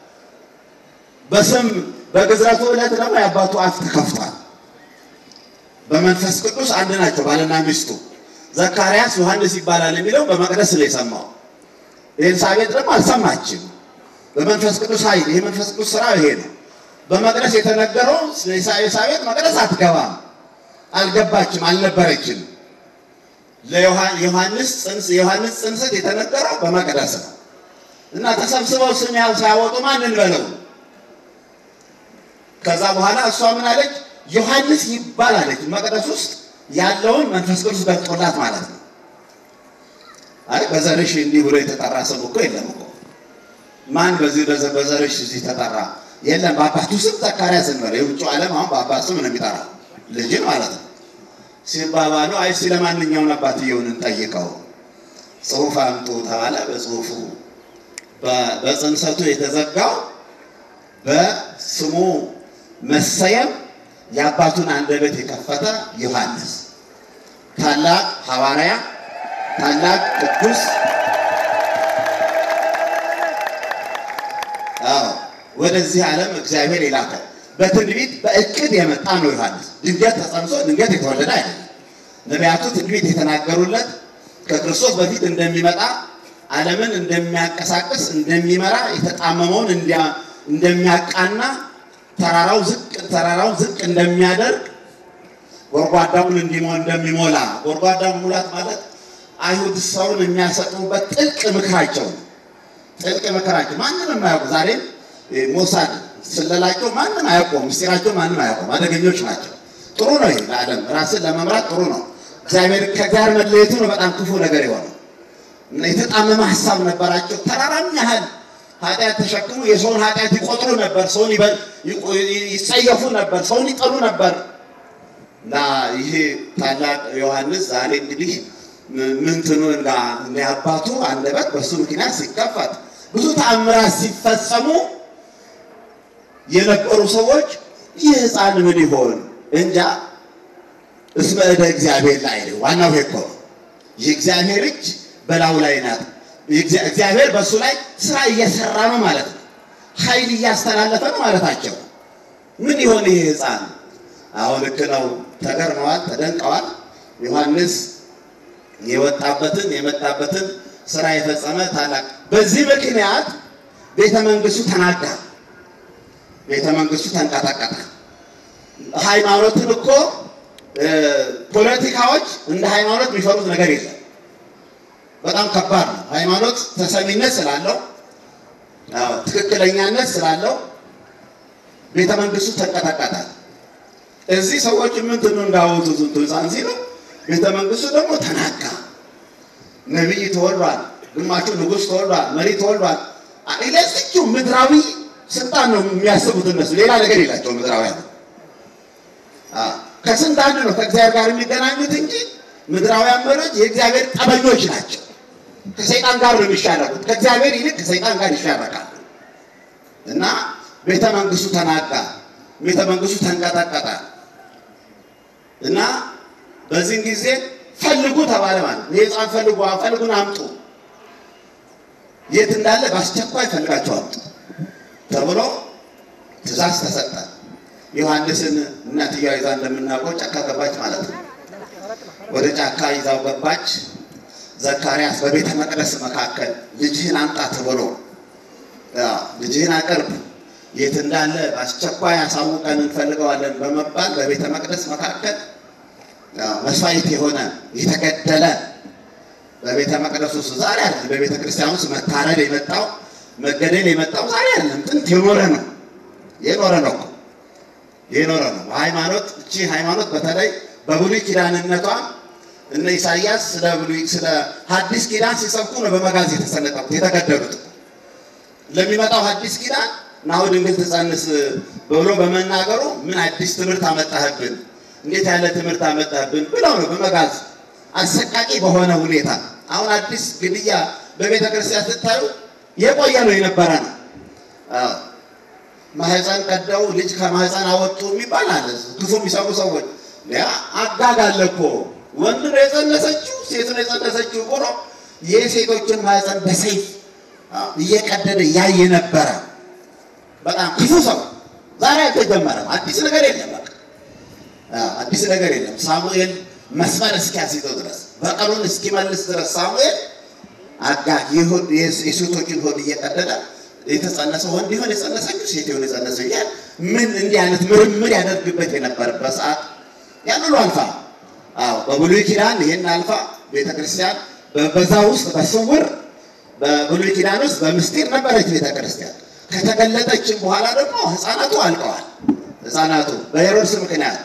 በስም በግዝረቱ ዕለት ደግሞ የአባቱ አፍ ተከፍቷል። በመንፈስ ቅዱስ አንድ ናቸው ባልና ሚስቱ። ዘካርያስ ዮሐንስ ይባላል የሚለው በመቅደስ ነው የሰማው። ኤልሳቤጥ ደግሞ አልሰማችም። በመንፈስ ቅዱስ ኃይል ይህ መንፈስ ቅዱስ ስራ ይሄ ነው። በመቅደስ የተነገረው ኤልሳቤጥ መቅደስ አትገባም፣ አልገባችም፣ አልነበረችም። ለዮሐንስ ጽንስ የዮሐንስ ጽንሰት የተነገረው በመቅደስ ነው እና ተሰብስበው ስም ያው ሳያወጡ ማንን በለው። ከዛ በኋላ እሷ ምን አለች? ዮሐንስ ይባል አለች። መቅደስ ውስጥ ያለውን መንፈስ ቅዱስ ገልጦላት ማለት ነው። አይ በዘርሽ እንዲህ ብሎ የተጠራ ስም እኮ የለም እኮ ማን በዚህ በዘ- በዘርሽ እዚህ ተጠራ? የለም በአባቱ ስም ዘካርያስ እንበለው። የውጭው ዓለም አሁን በአባት ስም ነው የሚጠራው ልጅን ማለት ነው ሲባባሉ አይ ስለ ማንኛውን አባትየውን እንጠይቀው ጽሑፍ አምጡ ተባለ። በጽሑፉ በ- በጽንሰቱ የተዘጋው በስሙ መሰየም የአባቱን አንደበት የከፈተ ዮሐንስ ታላቅ ሐዋርያ፣ ታላቅ ቅዱስ፣ አዎ ወደዚህ ዓለም እግዚአብሔር የላከ በትንቢት በእቅድ የመጣ ነው ዮሐንስ። ድንገት ተጸንሶ ድንገት የተወለደ አይደለም። ነቢያቱ ትንቢት የተናገሩለት ከክርስቶስ በፊት እንደሚመጣ ዓለምን እንደሚያንቀሳቅስ እንደሚመራ የተጣመመውን እንዲያ- እንደሚያቃና ተራራው ዝቅ ተራራውን ዝቅ እንደሚያደርግ ጎድጓዳውን እንዲሞ እንደሚሞላ ጎድጓዳውን ሙላት ማለት አይሁድ ሰውን የሚያሰጥሙበት ጥልቅ ምክራቸው ነው። ጥልቅ ምክራቸው ማንም የማያውቁ ዛሬም እ፣ ሞሳድ ስለላቸው ማንም አያውቁም። ምስጢራቸው ማንም አያውቁም። አደገኞች ናቸው። ጥሩ ነው ይሄ ለዓለም ራስን ለመምራት ጥሩ ነው። እግዚአብሔር ከእግዚአብሔር መለየቱ ነው በጣም ክፉ ነገር የሆነው እና የተጣመመ ሀሳብ ነበራቸው። ተራራም ያህል ኃጢአት ተሸክሙ የሰውን ኃጢአት ይቆጥሩ ነበር። ሰውን ይበ- ይቆ- ይጸየፉ ነበር። ሰውን ይጠሉ ነበር። እና ይሄ ታላቅ ዮሐንስ ዛሬ እንግዲህ ምንትኑ እና የአባቱ አንደበት በሱ ምክንያት ሲከፈት ብዙ ተአምራት ሲፈጸሙ የነበሩ ሰዎች ይህ ሕፃን ምን ይሆን እንጃ እስመ እደ እግዚአብሔር ላይ ነው። ዋናው ይሄ እኮ ነው። የእግዚአብሔር እጅ በላዩ ላይ ናት። የእግዚአ- እግዚአብሔር በእሱ ላይ ስራ እየሰራ ነው ማለት ነው። ኃይል እያስተላለፈ ነው ማለታቸው። ምን ይሆን ይሄ ሕፃን? አሁን ልክ ነው። ተገርመዋል፣ ተደንቀዋል። ዮሐንስ የወጣበትን የመጣበትን ስራ የፈጸመ ታላቅ። በዚህ ምክንያት ቤተ መንግስቱ ተናጋ፣ ቤተ መንግስቱ ተንቀጠቀጠ። ሃይማኖትን እኮ እ፣ ፖለቲካዎች እንደ ሃይማኖት የሚፈሩት ነገር የለም። በጣም ከባድ ነው። ሃይማኖት ተሰሚነት ስላለው አዎ፣ ትክክለኛነት ስላለው ቤተ መንግስቱ ተንቀጠቀጠ። እዚህ ሰዎች ምንድነው እንዳወጡ ዝንቱ ህፃን ሲሉ ቤተ መንግስቱ ደግሞ ተናጋ። ነቢይ ተወልዷል፣ ግማሹ ንጉሥ ተወልዷል፣ መሪ ተወልዷል። አይ ለዚችው ምድራዊ ስልጣን ነው የሚያስቡት እነሱ፣ ሌላ ነገር የላቸው ምድራውያን። አዎ፣ ከስንት አንድ ነው ከእግዚአብሔር ጋር የሚገናኙት እንጂ ምድራውያን መሪዎች የእግዚአብሔር ጠበኞች ናቸው። ከሰይጣን ጋር ነው የሚሻረኩት። ከእግዚአብሔር ይልቅ ከሰይጣን ጋር ይሻረካሉ። እና ቤተ መንግስቱ ተናጋ፣ ቤተ መንግስቱ ተንቀጠቀጠ። እና በዚህን ጊዜ ፈልጉ ተባለ ማለት ነው። ይህ ህፃን ፈልጉ ፈልጉን አምጡ፣ የት እንዳለ በአስቸኳይ ፈልጋቸው አምጡ ተብሎ ትእዛዝ ተሰጠ። ዮሐንስን እናትየዋ ይዛ እንደምናውቀው ጫካ ገባች ማለት ነው። ወደ ጫካ ይዛው ገባች። ዘካርያስ በቤተ መቅደስ መካከል ልጅህን አምጣ ተብሎ አዎ፣ ልጅህን አቅርብ የት እንዳለ በአስቸኳይ አሳውቀን እንፈልገዋለን በመባል በቤተ መቅደስ መካከል አዎ፣ መስዋዕት የሆነ የተገደለ በቤተ መቅደስ ውስጥ ዛሬ አይደለም። በቤተ ክርስቲያን ውስጥ መታረድ የመጣው መገደል የመጣው ዛሬ አይደለም። ጥንት የኖረ ነው የኖረ ነው እኮ የኖረ ነው። ሃይማኖት እቺ ሃይማኖት በተለይ በብሉይ ኪዳንነቷ እነ ኢሳይያስ ስለ ብሉይ ስለ ሐዲስ ኪዳን ሲሰብኩ ነው በመጋዝ የተሰለጠቁት የተገደሉት። ለሚመጣው ሐዲስ ኪዳን ናሁ ድንግል ትጸንስ ብሎ በመናገሩ ምን አዲስ ትምህርት አመጣህብን፣ እንዴት ያለ ትምህርት አመጣህብን ብለው ነው በመጋዝ አሰቃቂ በሆነ ሁኔታ። አሁን አዲስ ግድያ በቤተ ክርስቲያን ስታዩ የቆየ ነው የነበረ ነው። አዎ ማህፀን ቀደው ልጅ ከማህፀን አወጡ የሚባል አለ። ክፉ የሚሰሩ ሰዎች ያ አጋግ አለ እኮ ወንድ ነው የጸነሰችው ሴት ነው የጸነሰችው ብሎ የሴቶችን ማህፀን በሰይፍ አዎ፣ እየቀደደ ያየ ነበረ። በጣም ክፉ ሰው ዛሬ አልተጀመረም። አዲስ ነገር የለም። በቃ አዎ፣ አዲስ ነገር የለም። ሳሙኤል መስመር እስኪያስይዘው ድረስ በቀሉን እስኪመልስ ድረስ ሳሙኤል አጋግ ይሁን የሴቶችን ሆድ እየቀደደ የተጸነሰ ወንድ ይሆን የጸነሰችው ሴት ይሆን የጸነሰው እያለ ምን እንዲህ አይነት ምርምር ያደርግበት የነበረበት ሰዓት ያን ሁሉ አልፋ አዎ በብሉይ ኪዳን ይሄን አልፋ ቤተ ክርስቲያን በዛ ውስጥ በስውር በብሉይ ኪዳን ውስጥ በምስጢር ነበረች ቤተ ክርስቲያን። ከተገለጠችም በኋላ ደግሞ ህፃናቱ አልቀዋል። ህፃናቱ በሄሮድስ ምክንያት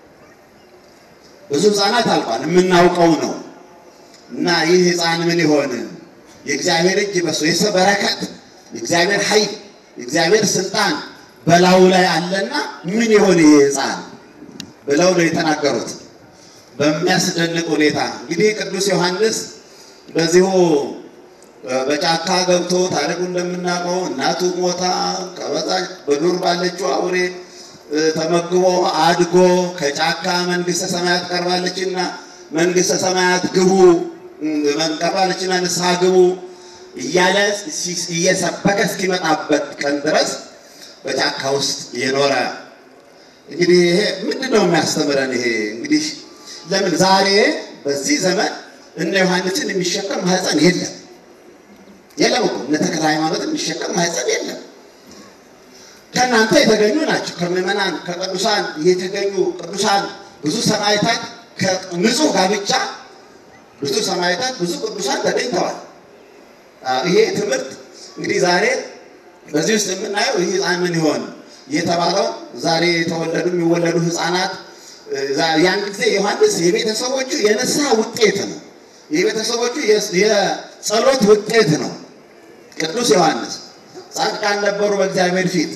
ብዙ ህፃናት አልቀዋል። የምናውቀው ነው። እና ይህ ህፃን ምን ይሆን? የእግዚአብሔር እጅ በሱ የሰው በረከት የእግዚአብሔር ኃይል የእግዚአብሔር ስልጣን በላዩ ላይ አለና ምን ይሆን ይሄ ህፃን ብለው ነው የተናገሩት። በሚያስደንቅ ሁኔታ እንግዲህ ቅዱስ ዮሐንስ በዚሁ በጫካ ገብቶ ታሪኩ እንደምናውቀው እናቱ ሞታ ከበዛ በዱር ባለችው አውሬ ተመግቦ አድጎ ከጫካ መንግስተ ሰማያት ቀርባለችና መንግስተ ሰማያት ግቡ ቀርባለችና ንስሐ ግቡ እያለ እየሰበከ እስኪመጣበት ቀን ድረስ በጫካ ውስጥ የኖረ እንግዲህ ይሄ ምንድን ነው የሚያስተምረን? ይሄ እንግዲህ ለምን ዛሬ በዚህ ዘመን እነ ዮሐንስን የሚሸከም ማህፀን የለም የለም እኮ እነ ተክለ ሃይማኖትን የሚሸከም ማህፀን የለም። ከእናንተ የተገኙ ናቸው። ከምዕመናን ከቅዱሳን የተገኙ ቅዱሳን ብዙ ሰማዕታት ከንጹህ ጋብቻ ብዙ ሰማዕታት ብዙ ቅዱሳን ተገኝተዋል። ይሄ ትምህርት እንግዲህ ዛሬ በዚህ ውስጥ የምናየው ይህ ህፃን ምን ይሆን የተባለው ዛሬ የተወለዱ የሚወለዱ ህፃናት ያን ጊዜ ዮሐንስ የቤተሰቦቹ የንስሐ ውጤት ነው። የቤተሰቦቹ የጸሎት ውጤት ነው። ቅዱስ ዮሐንስ ጻድቃን ነበሩ በእግዚአብሔር ፊት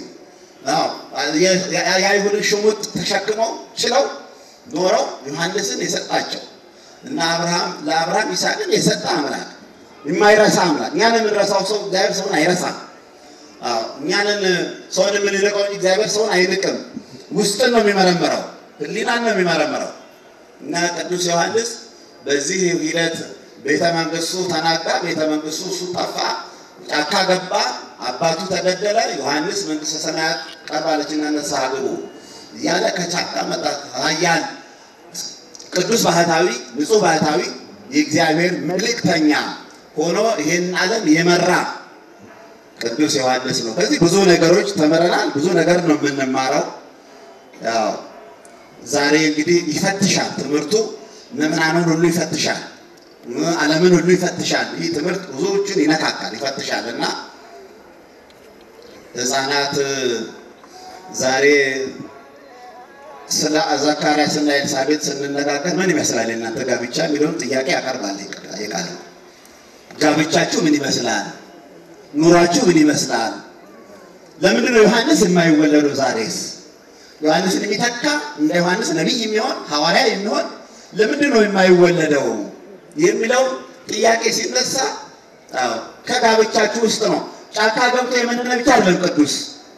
የአይሁድን ሽሙጥ ተሸክመው ችለው ኖረው ዮሐንስን የሰጣቸው እና አብርሃም ለአብርሃም ይስሐቅን የሰጠ አምላክ የማይረሳ አምላክ። እኛን የምንረሳው ሰው እግዚአብሔር ሰውን አይረሳም። እኛንን ሰውን የምንንቀው እንጂ እግዚአብሔር ሰውን አይንቅም። ውስጥን ነው የሚመረምረው፣ ህሊናን ነው የሚመረምረው። እና ቅዱስ ዮሐንስ በዚህ ሂደት ቤተ መንግስቱ ተናጋ፣ ቤተ መንግስቱ እሱ ጠፋ፣ ጫካ ገባ፣ አባቱ ተገደለ። ዮሐንስ መንግስተ ሰማያት ቀርባለችና ንስሐ ግቡ እያለ ከጫካ መጣ። ኃያል ቅዱስ ባህታዊ፣ ንጹህ ባህታዊ የእግዚአብሔር መልእክተኛ ሆኖ ይህን ዓለም የመራ ቅዱስ ዮሐንስ ነው። ከዚህ ብዙ ነገሮች ተምረናል። ብዙ ነገር ነው የምንማረው። ያው ዛሬ እንግዲህ ይፈትሻል ትምህርቱ ምዕመናንን ሁሉ ይፈትሻል፣ ዓለምን ሁሉ ይፈትሻል። ይህ ትምህርት ብዙዎችን ይነካካል፣ ይፈትሻል እና ህፃናት ዛሬ ስለ ዘካርያስና ኤልሳቤጥ ስንነጋገር ምን ይመስላል የእናንተ ጋብቻ የሚለውን ጥያቄ ያቀርባል። ይቃል ጋብቻችሁ ምን ይመስላል? ኑሯችሁ ምን ይመስላል? ለምንድን ነው ዮሐንስ የማይወለደው? ዛሬስ ዮሐንስን የሚተካ እንደ ዮሐንስ ነቢይ የሚሆን ሐዋርያ የሚሆን ለምንድን ነው የማይወለደው የሚለው ጥያቄ ሲነሳ ከጋብቻችሁ ውስጥ ነው። ጫካ ገብቶ የመነነ ብቻ አይደለም ቅዱስ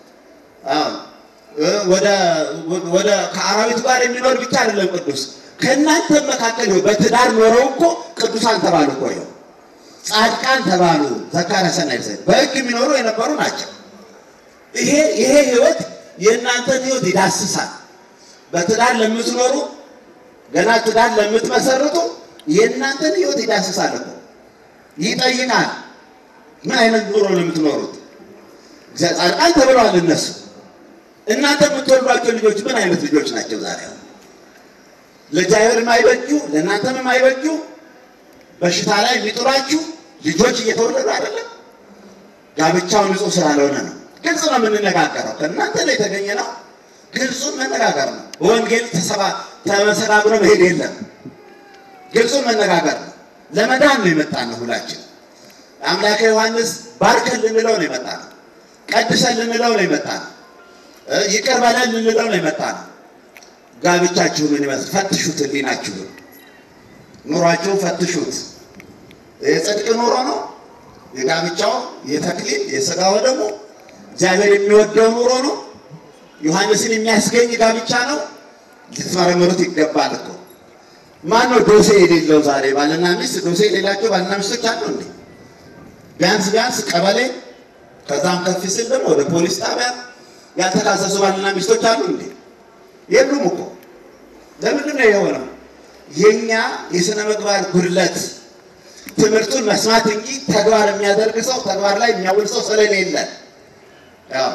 ወደ ከአራዊት ጋር የሚኖር ብቻ አይደለም ቅዱስ። ከእናንተ መካከል በትዳር ኖረው እኮ ቅዱሳን ተባሉ እኮ ይኸው ጻድቃን ተባሉ። ዘካርያስና ኤልሳቤጥ በሕግ የሚኖሩ የነበሩ ናቸው። ይሄ ይሄ ህይወት የእናንተን ህይወት ይዳስሳል። በትዳር ለምትኖሩ ገና ትዳር ለምትመሰርቱ የእናንተን ህይወት ይዳስሳል እኮ ይጠይቃል። ምን አይነት ኑሮ ነው የምትኖሩት? ጻድቃን ተብለዋል እነሱ። እናንተ የምትወልዷቸው ልጆች ምን አይነት ልጆች ናቸው? ዛሬ ለእግዚአብሔር የማይበጁ ለእናንተም የማይበጁ በሽታ ላይ የሚጥሏችሁ ልጆች እየተወለዱ አይደለም። ጋብቻው ንጹህ ስላልሆነ ነው። ግልጽ ነው የምንነጋገረው። ከእናንተ ላይ የተገኘ ነው። ግልጹን መነጋገር ነው። በወንጌል ተመሰጋግሮ መሄድ የለም። ግልጹን መነጋገር ነው። ለመዳን ነው የመጣ ነው። ሁላችን አምላከ ዮሐንስ ባርከን ልንለው ነው የመጣ ነው። ቀድሰን ልንለው ነው የመጣ ነው። ይቅር በለን ልንለው ነው የመጣ ነው። ጋብቻችሁ ምን ይመስል ፈትሹት። ህሊናችሁን ኑሯችሁን ፈትሹት። የጽድቅ ኑሮ ነው የጋብቻው የተክሊል የሥጋው ደግሞ እግዚአብሔር የሚወደው ኑሮ ነው። ዮሐንስን የሚያስገኝ ጋብቻ ነው። ልትመረምሩት ይገባል እኮ። ማን ነው ዶሴ የሌለው? ዛሬ ባልና ሚስት ዶሴ የሌላቸው ባልና ሚስቶች አሉ እንዴ? ቢያንስ ቢያንስ ቀበሌ፣ ከዛም ከፍ ሲል ደግሞ ወደ ፖሊስ ጣቢያ ያልተካሰሱ ባልና ሚስቶች አሉ እንዴ? የሉም እኮ። ለምንድን ነው የሆነው? የኛ የሥነ ምግባር ጉድለት ትምህርቱን መስማት እንጂ ተግባር የሚያደርግ ሰው ተግባር ላይ የሚያውል ሰው ስለሌለ ያው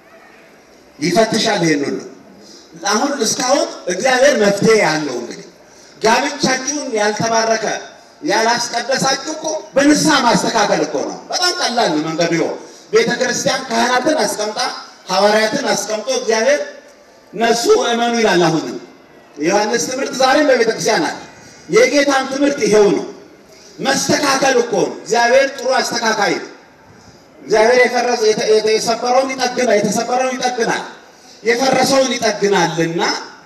ይፈትሻል። ይሄን ሁሉ አሁን እስካሁን እግዚአብሔር መፍትሄ ያለው እንግዲህ ጋብቻችሁን ያልተባረከ ያላስቀደሳችሁ እኮ በንስሐ ማስተካከል እኮ ነው። በጣም ቀላል ነው መንገዱ። ይኸው ቤተ ክርስቲያን ካህናትን አስቀምጣ ሐዋርያትን አስቀምጦ እግዚአብሔር ነሱ እመኑ ይላል። አሁንም የዮሐንስ ትምህርት ዛሬም በቤተ ክርስቲያን አለ። የጌታን ትምህርት ይሄው ነው። መስተካከል እኮ ነው። እግዚአብሔር ጥሩ አስተካካይ ነው። እግዚአብሔር የፈረሰ የሰበረውን ይጠግናል፣ የተሰበረውን ይጠግናል፣ የፈረሰውን ይጠግናልና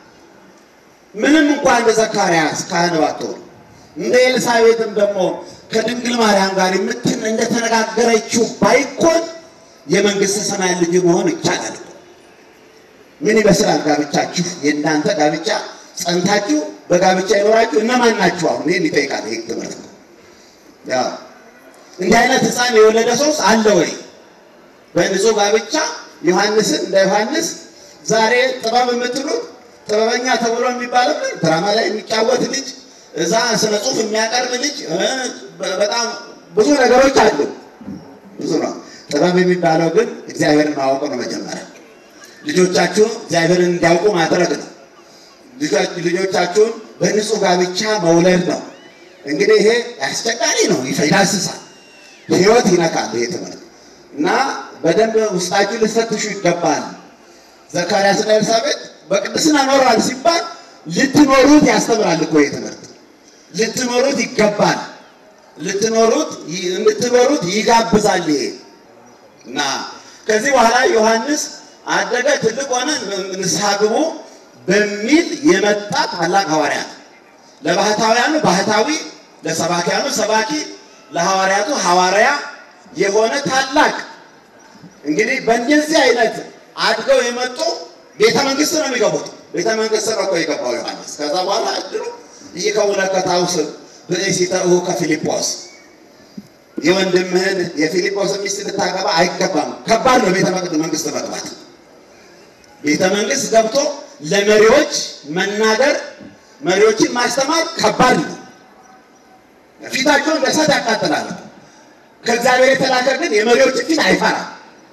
ምንም እንኳን እንደ ዘካርያስ ካህን ባትሆን እንደ ኤልሳቤጥም ደግሞ ከድንግል ማርያም ጋር የምትን እንደተነጋገረችው ባይኮን የመንግስተ ሰማይ ልጅ መሆን ይቻላል። ምን ይመስላል ጋብቻችሁ? የእናንተ ጋብቻ ጸንታችሁ በጋብቻ ይኖራችሁ እነማን ናችሁ? አሁን ይህን ይጠይቃል ይህ ትምህርት ነው። እንዲህ አይነት ሕፃን የወለደ ሰውስ አለ ወይ? በንጹህ ጋብቻ ዮሐንስን እንደ ዮሐንስ ዛሬ ጥበብ የምትሉት ጥበበኛ ተብሎ የሚባልበት ድራማ ላይ የሚጫወት ልጅ እዛ ስነ ጽሁፍ የሚያቀርብ ልጅ እ በጣም ብዙ ነገሮች አሉ። ብዙ ነው። ጥበብ የሚባለው ግን እግዚአብሔርን ማወቅ ነው። መጀመሪያ ልጆቻችሁን እግዚአብሔርን እንዲያውቁ ማድረግ ነው። ልጆች- ልጆቻችሁን በንጹህ ጋብቻ መውለድ ነው። እንግዲህ ይሄ አስቸጋሪ ነው፣ ይዳስሳል፣ ህይወት ይነካል። ይሄ ትምህርት እና በደንብ ውስጣችሁ ልትፈትሹ ይገባል። ዘካርያስና ኤልሳቤጥ በቅድስና ኖረዋል ሲባል ልትኖሩት ያስተምራል እኮ ይሄ ትምህርት ልትኖሩት ይገባል። ልትኖሩት እንድትኖሩት ይጋብዛል ይሄ እና ከዚህ በኋላ ዮሐንስ አደገ፣ ትልቅ ሆነ፣ ንስሐ ግቡ በሚል የመጣ ታላቅ ሐዋርያ ነው። ለባህታውያኑ ባህታዊ፣ ለሰባኪያኑ ሰባኪ፣ ለሐዋርያቱ ሐዋርያ የሆነ ታላቅ እንግዲህ በእንደዚህ አይነት አድገው የመጡ ቤተ መንግስት ነው የሚገቡት። ቤተ መንግስት ነው እኮ የገባው ዮሐንስ። ከዛ በኋላ እድሉ ይከውነ ከታውስ ብእሲተ እሁ ከፊልጶስ የወንድምህን የፊልጶስ ሚስት ልታገባ አይገባም። ከባድ ነው ቤተ መንግስት መግባት። ቤተ መንግስት ገብቶ ለመሪዎች መናገር፣ መሪዎችን ማስተማር ከባድ ነው። ፊታቸውን በእሳት ያቃጥላል። ከእግዚአብሔር የተላከ ግን የመሪዎችን ፊት አይፈራም።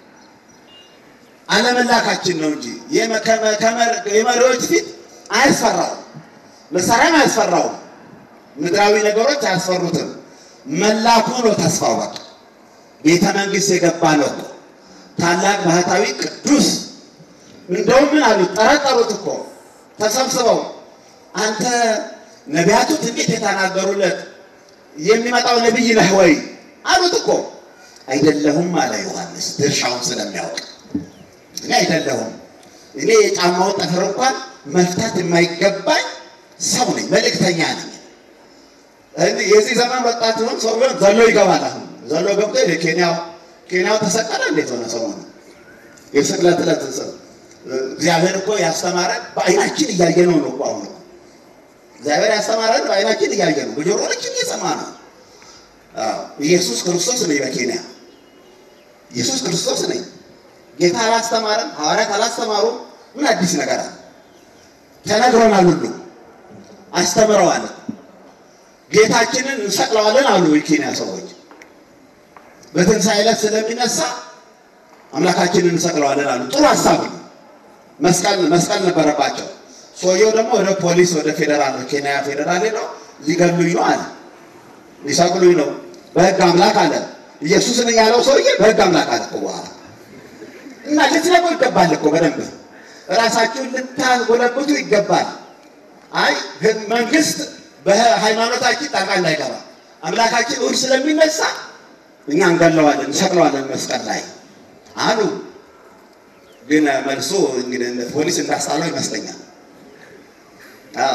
አለመላካችን ነው እንጂ የመ- ከመ- ከመ- የመሪዎች ፊት አያስፈራውም። መሳሪያም አያስፈራውም። ምድራዊ ነገሮች አያስፈሩትም። መላኩ ነው ተስፋው። በቃ ቤተ መንግስት የገባ ነው እኮ ታላቅ ባህታዊ ቅዱስ። እንደውም ምን አሉት? ጠረጠሩት እኮ ተሰብስበው፣ አንተ ነቢያቱ ትንቢት የተናገሩለት የሚመጣው ነቢይ ነህ ወይ አሉት እኮ። አይደለሁም አለ ዮሐንስ ድርሻውን ስለሚያውቅ እኔ አይደለሁም። እኔ የጫማውን ጠፍር እንኳን መፍታት የማይገባኝ ሰው ነኝ፣ መልእክተኛ ነኝ። እኔ የዚህ ዘመን ወጣት ሆን ሰው ቢሆን ዘሎ ይገባል። አሁን ዘሎ ገብቶ ኬንያው ኬንያው ተሰቀለ። እንዴት ሆነ ሰሞኑ የስቅለት ዕለት ስ- እግዚአብሔር እኮ ያስተማረን በአይናችን እያየ ነው ነው እኮ አሁን እኮ እግዚአብሔር ያስተማረን በአይናችን እያየ ነው፣ በጆሮችን እየሰማ ነው። አዎ፣ ኢየሱስ ክርስቶስ ነኝ በኬንያ ኢየሱስ ክርስቶስ ነኝ። ጌታ አላስተማረም፣ ሐዋርያት አላስተማሩም። ምን አዲስ ነገር አለ? ተነግሮናል፣ ሁሉ አስተምረዋል። ጌታችንን እንሰቅለዋለን አሉ የኬንያ ሰዎች። በትንሣኤ ዕለት ስለሚነሳ አምላካችንን እንሰቅለዋለን አሉ። ጥሩ ሀሳብ ነው። መስቀል መስቀል ነበረባቸው። ሰውየው ደግሞ ወደ ፖሊስ ወደ ፌዴራል ኬንያ ፌዴራል ሄደው ሊገሉኝ ነው አለ። ሊሰቅሉኝ ነው በሕግ አምላክ አለ። ኢየሱስን ያለው ሰውዬ በሕግ አምላክ አለ እኮ በኋላ እና ልትነቁ ይገባል እኮ በደንብ ራሳችሁን ልታጎለብቱ ይገባል። አይ ህግ- መንግስት በሃይማኖታችን ጣልቃ እንዳይገባ አምላካችን እሑድ ስለሚነሳ እኛ እንገለዋለን፣ እንሰቅለዋለን መስቀል ላይ አሉ። ግን መልሶ እንግዲህ እንደ ፖሊስ እንዳስጣለው ይመስለኛል። አዎ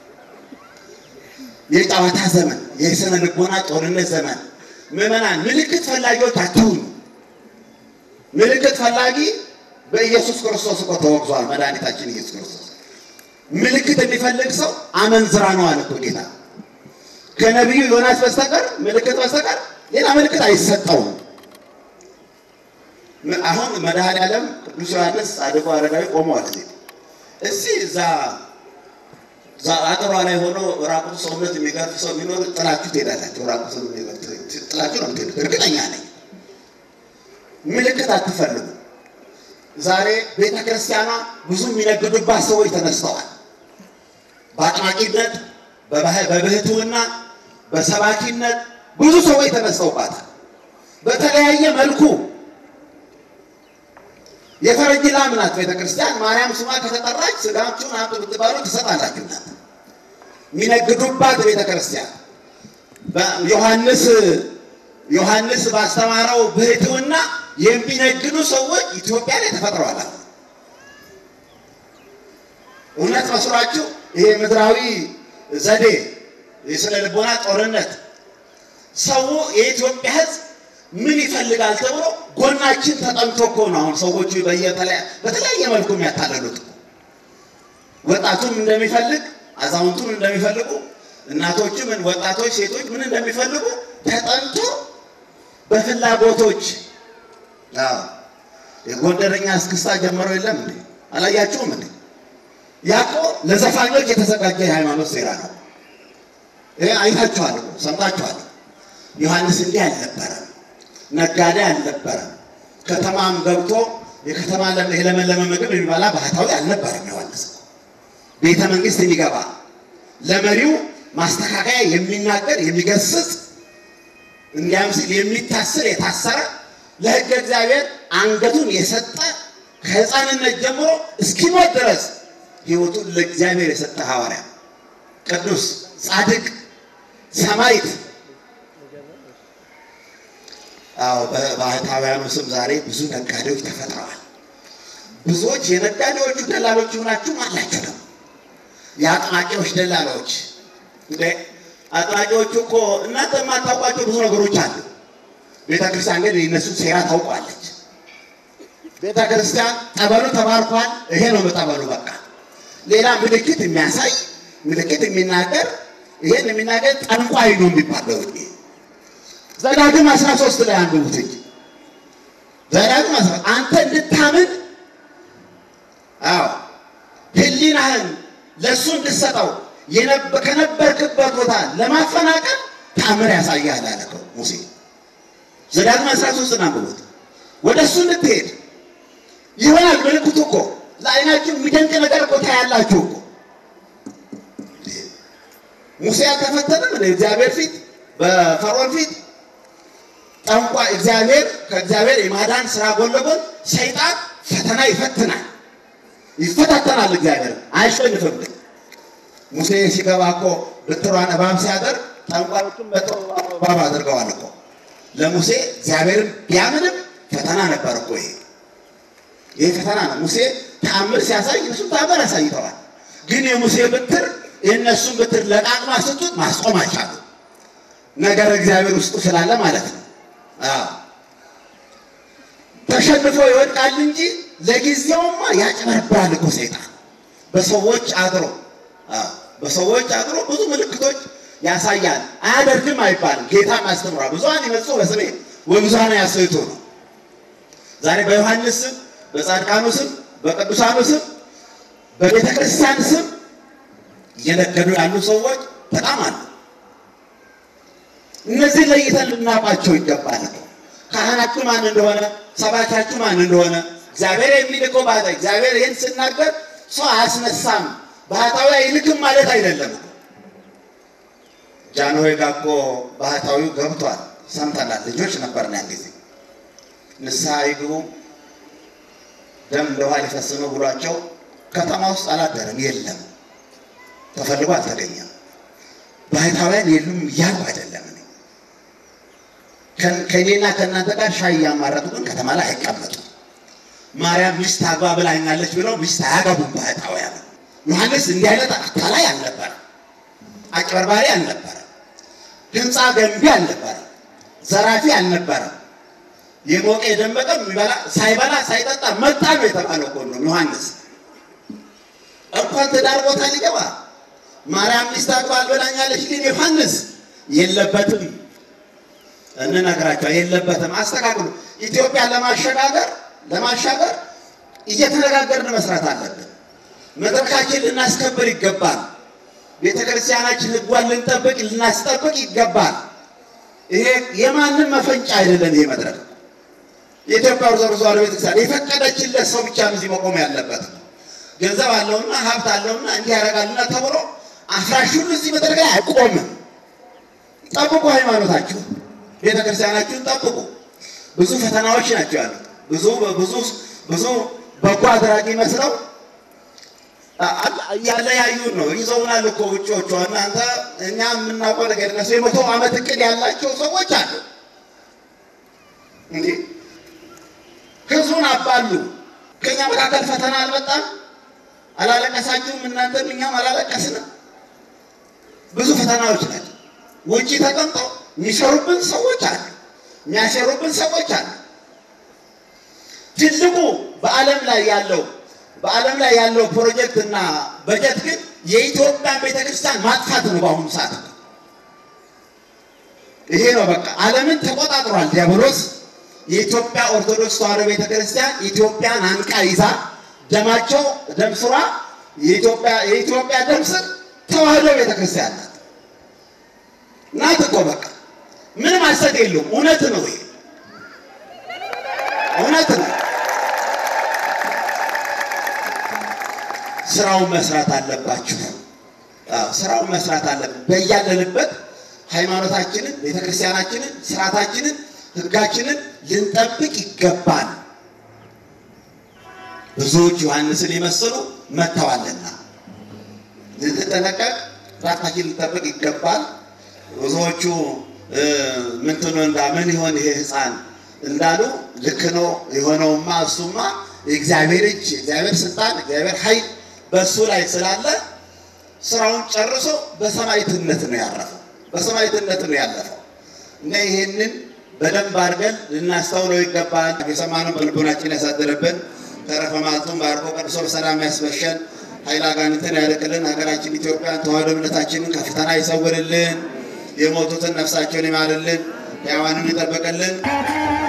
የጨዋታ ዘመን፣ የስነ ልቦና ጦርነት ዘመን። ምዕመናን ምልክት ፈላጊዎች አትሁኑ። ምልክት ፈላጊ በኢየሱስ ክርስቶስ እኮ ተወግዟል። መድኃኒታችን ኢየሱስ ክርስቶስ ምልክት የሚፈልግ ሰው አመንዝራ ነው አለ እኮ ጌታ። ከነቢዩ ዮናስ በስተቀር ምልክት በስተቀር ሌላ ምልክት አይሰጠውም። ም- አሁን መድኃኔዓለም ቅዱስ ዮሐንስ ጻድቁ አረጋዊ ቆመዋል። እዚህ እዚህ እዛ እዛ አጥሯ ላይ ሆኖ ራቁት ሰውነት የሚገርፍ ሰው ቢኖር ጥላችሁ ትሄዳላችሁ። ራቁት ጥላችሁ ነው የምትሄዱት፣ እርግጠኛ ነኝ። ምልክት አትፈልጉ። ዛሬ ቤተ ክርስቲያኗ ብዙ የሚነግዱባት ሰዎች ተነስተዋል። በአጥማቂነት፣ በባህ- በብህትውና፣ በሰባኪነት ብዙ ሰዎች ተነስተውባታል። በተለያየ መልኩ የፈረንጅ ላም ናት ቤተ ክርስቲያን። ማርያም ስሟ ከተጠራች ስጋችሁን አምጡ ብትባሉ ትሰጣላችሁ ናት። የሚነግዱባት ቤተ ክርስቲያን ዮሐንስ ዮሐንስ ባስተማረው ብህትውና የሚነግዱ ሰዎች ኢትዮጵያ ላይ ተፈጥረዋል። አሁን እውነት መስሏችሁ ይሄ ምድራዊ ዘዴ የስነ ልቦና ጦርነት ሰው የኢትዮጵያ ሕዝብ ምን ይፈልጋል ተብሎ ጎናችን ተጠምቶ እኮ ነው አሁን ሰዎቹ በየተለያ- በተለያየ መልኩ የሚያታለሉት እኮ። ወጣቱም እንደሚፈልግ አዛውንቱም እንደሚፈልጉ እናቶችም ወጣቶች ሴቶች ምን እንደሚፈልጉ ተጠንቶ በፍላጎቶች አዎ የጎንደረኛ እስክስታ ጀምረው የለም እንዴ? አላያችሁም እንዴ? ያቆ ለዘፋኞች የተዘጋጀ የሃይማኖት ሴራ ነው። ይሄ አይታችኋል እኮ ሰምታችኋል። ዮሐንስ እንዲህ አልነበረም፣ ነጋዴ አልነበረም። ከተማም ገብቶ የከተማ ለም- የለመለመ ምግብ የሚበላ ባህታዊ አልነበረም። ዮሐንስ ቤተ መንግስት የሚገባ ለመሪው ማስተካከያ የሚናገር የሚገስጽ እንዲያም ሲል የሚታስር የታሰረ ለሕገ እግዚአብሔር አንገቱን የሰጠ ከሕፃንነት ጀምሮ እስኪሞት ድረስ ሕይወቱን ለእግዚአብሔር የሰጠ ሐዋርያ ቅዱስ ጻድቅ ሰማዕት። አዎ በባህታውያኑ ስም ዛሬ ብዙ ነጋዴዎች ተፈጥረዋል። ብዙዎች የነጋዴዎቹ ደላሎች ሆናችሁም አላችሁ ደግሞ የአጥማቂዎች ደላሎች እንደ አጥማቂዎቹ እኮ እናንተ የማታውቋቸው ብዙ ነገሮች አሉ። ቤተ ክርስቲያን ግን የእነሱ ሴራ ታውቋለች። ቤተ ክርስቲያን ጠበሉ ተባርኳል። ይሄ ነው ጠበሉ በቃ። ሌላ ምልክት የሚያሳይ ምልክት የሚናገር ይሄን የሚናገር ጠንቋይ ነው የሚባለው። እንዴ ዘዳግም 13 ላይ አንብቡት እንጂ ዘዳግም 13 አንተ እንድታምን አዎ ህሊናህን ለእሱ እንድሰጠው የነበ- ከነበርክበት ቦታ ለማፈናቀል ታምር ያሳያል አለ እኮ ሙሴ። ዘዳግም 13 አንብቡት። ወደ እሱ እንድትሄድ ይሆናል ምልክቱ እኮ ለዓይናችሁ የሚደንቅ ነገር እኮ ታያላችሁ እኮ። ሙሴ አልተፈተነም እንደ እግዚአብሔር ፊት በፈርዖን ፊት ጠንቋ እግዚአብሔር ከእግዚአብሔር የማዳን ስራ ጎን ለጎን ሰይጣን ፈተና ይፈትናል፣ ይፈታተናል። እግዚአብሔር አያሸንፍም። ግን ሙሴ ሲገባ እኮ ብትሯን እባብ ሲያደርግ ጠንቋዮቹም በትሩ እባብ አድርገዋል እኮ። ለሙሴ እግዚአብሔርን ቢያምንም ፈተና ነበር እኮ ይሄ ይሄ ፈተና ነው። ሙሴ ተአምር ሲያሳይ እነሱም ተአምር አሳይተዋል። ግን የሙሴ ብትር የእነሱን ብትር ለቃቅማ ስጡት ማስቆም አልቻሉ። ነገር እግዚአብሔር ውስጡ ስላለ ማለት ነው። አዎ ተሸንፎ ይወድቃል እንጂ ለጊዜውማ ያጭበረብራል እኮ ሰይጣን በሰዎች አድሮ አዎ በሰዎች አድሮ ብዙ ምልክቶች ያሳያል። አያደርግም አይባልም። ጌታም አስተምሯል። ብዙኃን ይመጹ በስሜ ወብዙኃን ያስቱ ነው። ዛሬ በዮሐንስ ስም፣ በጻድቃኑ ስም፣ በቅዱሳኑ ስም፣ በቤተ ክርስቲያን ስም እየነገዱ ያሉ ሰዎች በጣም አሉ። እነዚህ ለይተን ልናውቃቸው ይገባል። ካህናችሁ ማን እንደሆነ፣ ሰባኪያችሁ ማን እንደሆነ እግዚአብሔር የሚልከው ባህታ እግዚአብሔር ይህን ስናገር ሰው አያስነሳም ባህታዊ አይልክም ማለት አይደለም። ጃንሆይ ጋር እኮ ባህታዊው ገብቷል፣ ሰምተናል። ልጆች ነበርን ያን ጊዜ ንስሐ ይግቡ ደም እንደ ውሃ ሊፈስ ነው ብሏቸው ከተማ ውስጥ አላደረም። የለም ተፈልጎ አልተገኘም። ባህታውያን የሉም እያሉ አይደለም። እኔ ከ- ከእኔና ከእናንተ ጋር ሻይ እያማረጡ ግን ከተማ ላይ አይቀመጡም። ማርያም ሚስት አግባ ብላኛለች ብለው ሚስት አያገቡም ባህታውያን። ዮሐንስ እንዲህ አይነት አታላይ አልነበረ፣ አጭበርባሪ አልነበረ፣ ህንፃ ገንቢ አልነበረ፣ ዘራፊ አልነበረ። የሞቀ የደመቀ የሚበላ ሳይበላ ሳይጠጣ መጣ ነው የተባለው እኮ ነው ዮሐንስ። እንኳን ትዳር ቦታ ሊገባ ማርያም ሚስት አግባ አልበላኛለች፣ ግን ዮሐንስ የለበትም። እንነግራቸው የለበትም። አስተካክሉ። ኢትዮጵያ ለማሸጋገር ለማሻገር እየተነጋገርን መስራት አለብን። መድረካችን ልናስከብር ይገባል። ቤተ ክርስቲያናችን ህጓን ልንጠብቅ ልናስጠብቅ ይገባል። ይሄ የማንም መፈንጫ አይደለም። ይሄ መድረክ የኢትዮጵያ ኦርቶዶክስ ተዋሕዶ ቤተክርስቲያን የፈቀደችለት ሰው ብቻ ነው እዚህ መቆም ያለበት። ገንዘብ አለውና ሀብት አለውና እንዲህ ያደርጋልና ተብሎ አፍራሽ ሁሉ እዚህ መድረክ ላይ አይቆምም። ጠብቁ፣ ሃይማኖታችሁ ቤተ ክርስቲያናችሁን ጠብቁ። ብዙ ፈተናዎች ናቸው ያሉት። ብዙ ብዙ ብዙ በጎ አድራጊ መስለው እያለ ያዩን ነው ይዘውናል እኮ ውጭዎቹ። እናንተ እኛ የምናውቀው ነገር እነሱ የመቶ ዓመት እቅድ ያላቸው ሰዎች አሉ። እንዴ ህዝቡን አባሉ። ከኛ መካከል ፈተና አልመጣም? አላለቀሳችሁም? እናንተም እኛም አላለቀስንም? ብዙ ፈተናዎች ናቸው። ውጭ ተቀምጠው የሚሰሩብን ሰዎች አሉ፣ የሚያሰሩብን ሰዎች አሉ። ትልቁ በዓለም ላይ ያለው በዓለም ላይ ያለው ፕሮጀክት እና በጀት ግን የኢትዮጵያን ቤተክርስቲያን ማጥፋት ነው። በአሁኑ ሰዓት ይሄ ነው በቃ ዓለምን ተቆጣጥሯል ዲያብሎስ። የኢትዮጵያ ኦርቶዶክስ ተዋሕዶ ቤተክርስቲያን ኢትዮጵያን አንቃ ይዛ ደማቸው ደም ስሯ የኢትዮጵያ የኢትዮጵያ ደም ስር ተዋሕዶ ቤተክርስቲያን ናት ናት እኮ በቃ ምንም ሐሰት የለውም። እውነት ነው ይሄ እውነት ነው። ስራውን መስራት አለባችሁ። አዎ ስራውን መስራት አለብን። በያለንበት ሃይማኖታችንን፣ ቤተክርስቲያናችንን፣ ስርዓታችንን፣ ህጋችንን ልንጠብቅ ይገባል። ብዙዎች ዮሐንስን የመሰሉ መጥተዋልና ልንጠነቀቅ፣ ራሳችን ልንጠብቅ ይገባል። ብዙዎቹ ምንትኖ እንዳ ምን ይሆን ይሄ ህፃን እንዳሉ ልክ ነው። የሆነውማ እሱማ የእግዚአብሔር እጅ፣ የእግዚአብሔር ስልጣን፣ የእግዚአብሔር ኃይል በእሱ ላይ ስላለ ስራውን ጨርሶ በሰማዕትነት ነው ያረፈው። በሰማዕትነት ነው ያለፈው እና ይሄንን በደንብ አድርገን ልናስተውለው ይገባል። የሰማነው በልቦናችን ያሳድርብን። ተረፈ ማልቱን ባርኮ ቀድሶ በሰላም ያስበሸን። ኃይለ አጋንንትን ያርቅልን። ሀገራችን ኢትዮጵያን ተዋሕዶ እምነታችንን ከፈተና ይሰውርልን። የሞቱትን ነፍሳቸውን ይማርልን። ሕያዋንን ይጠብቅልን።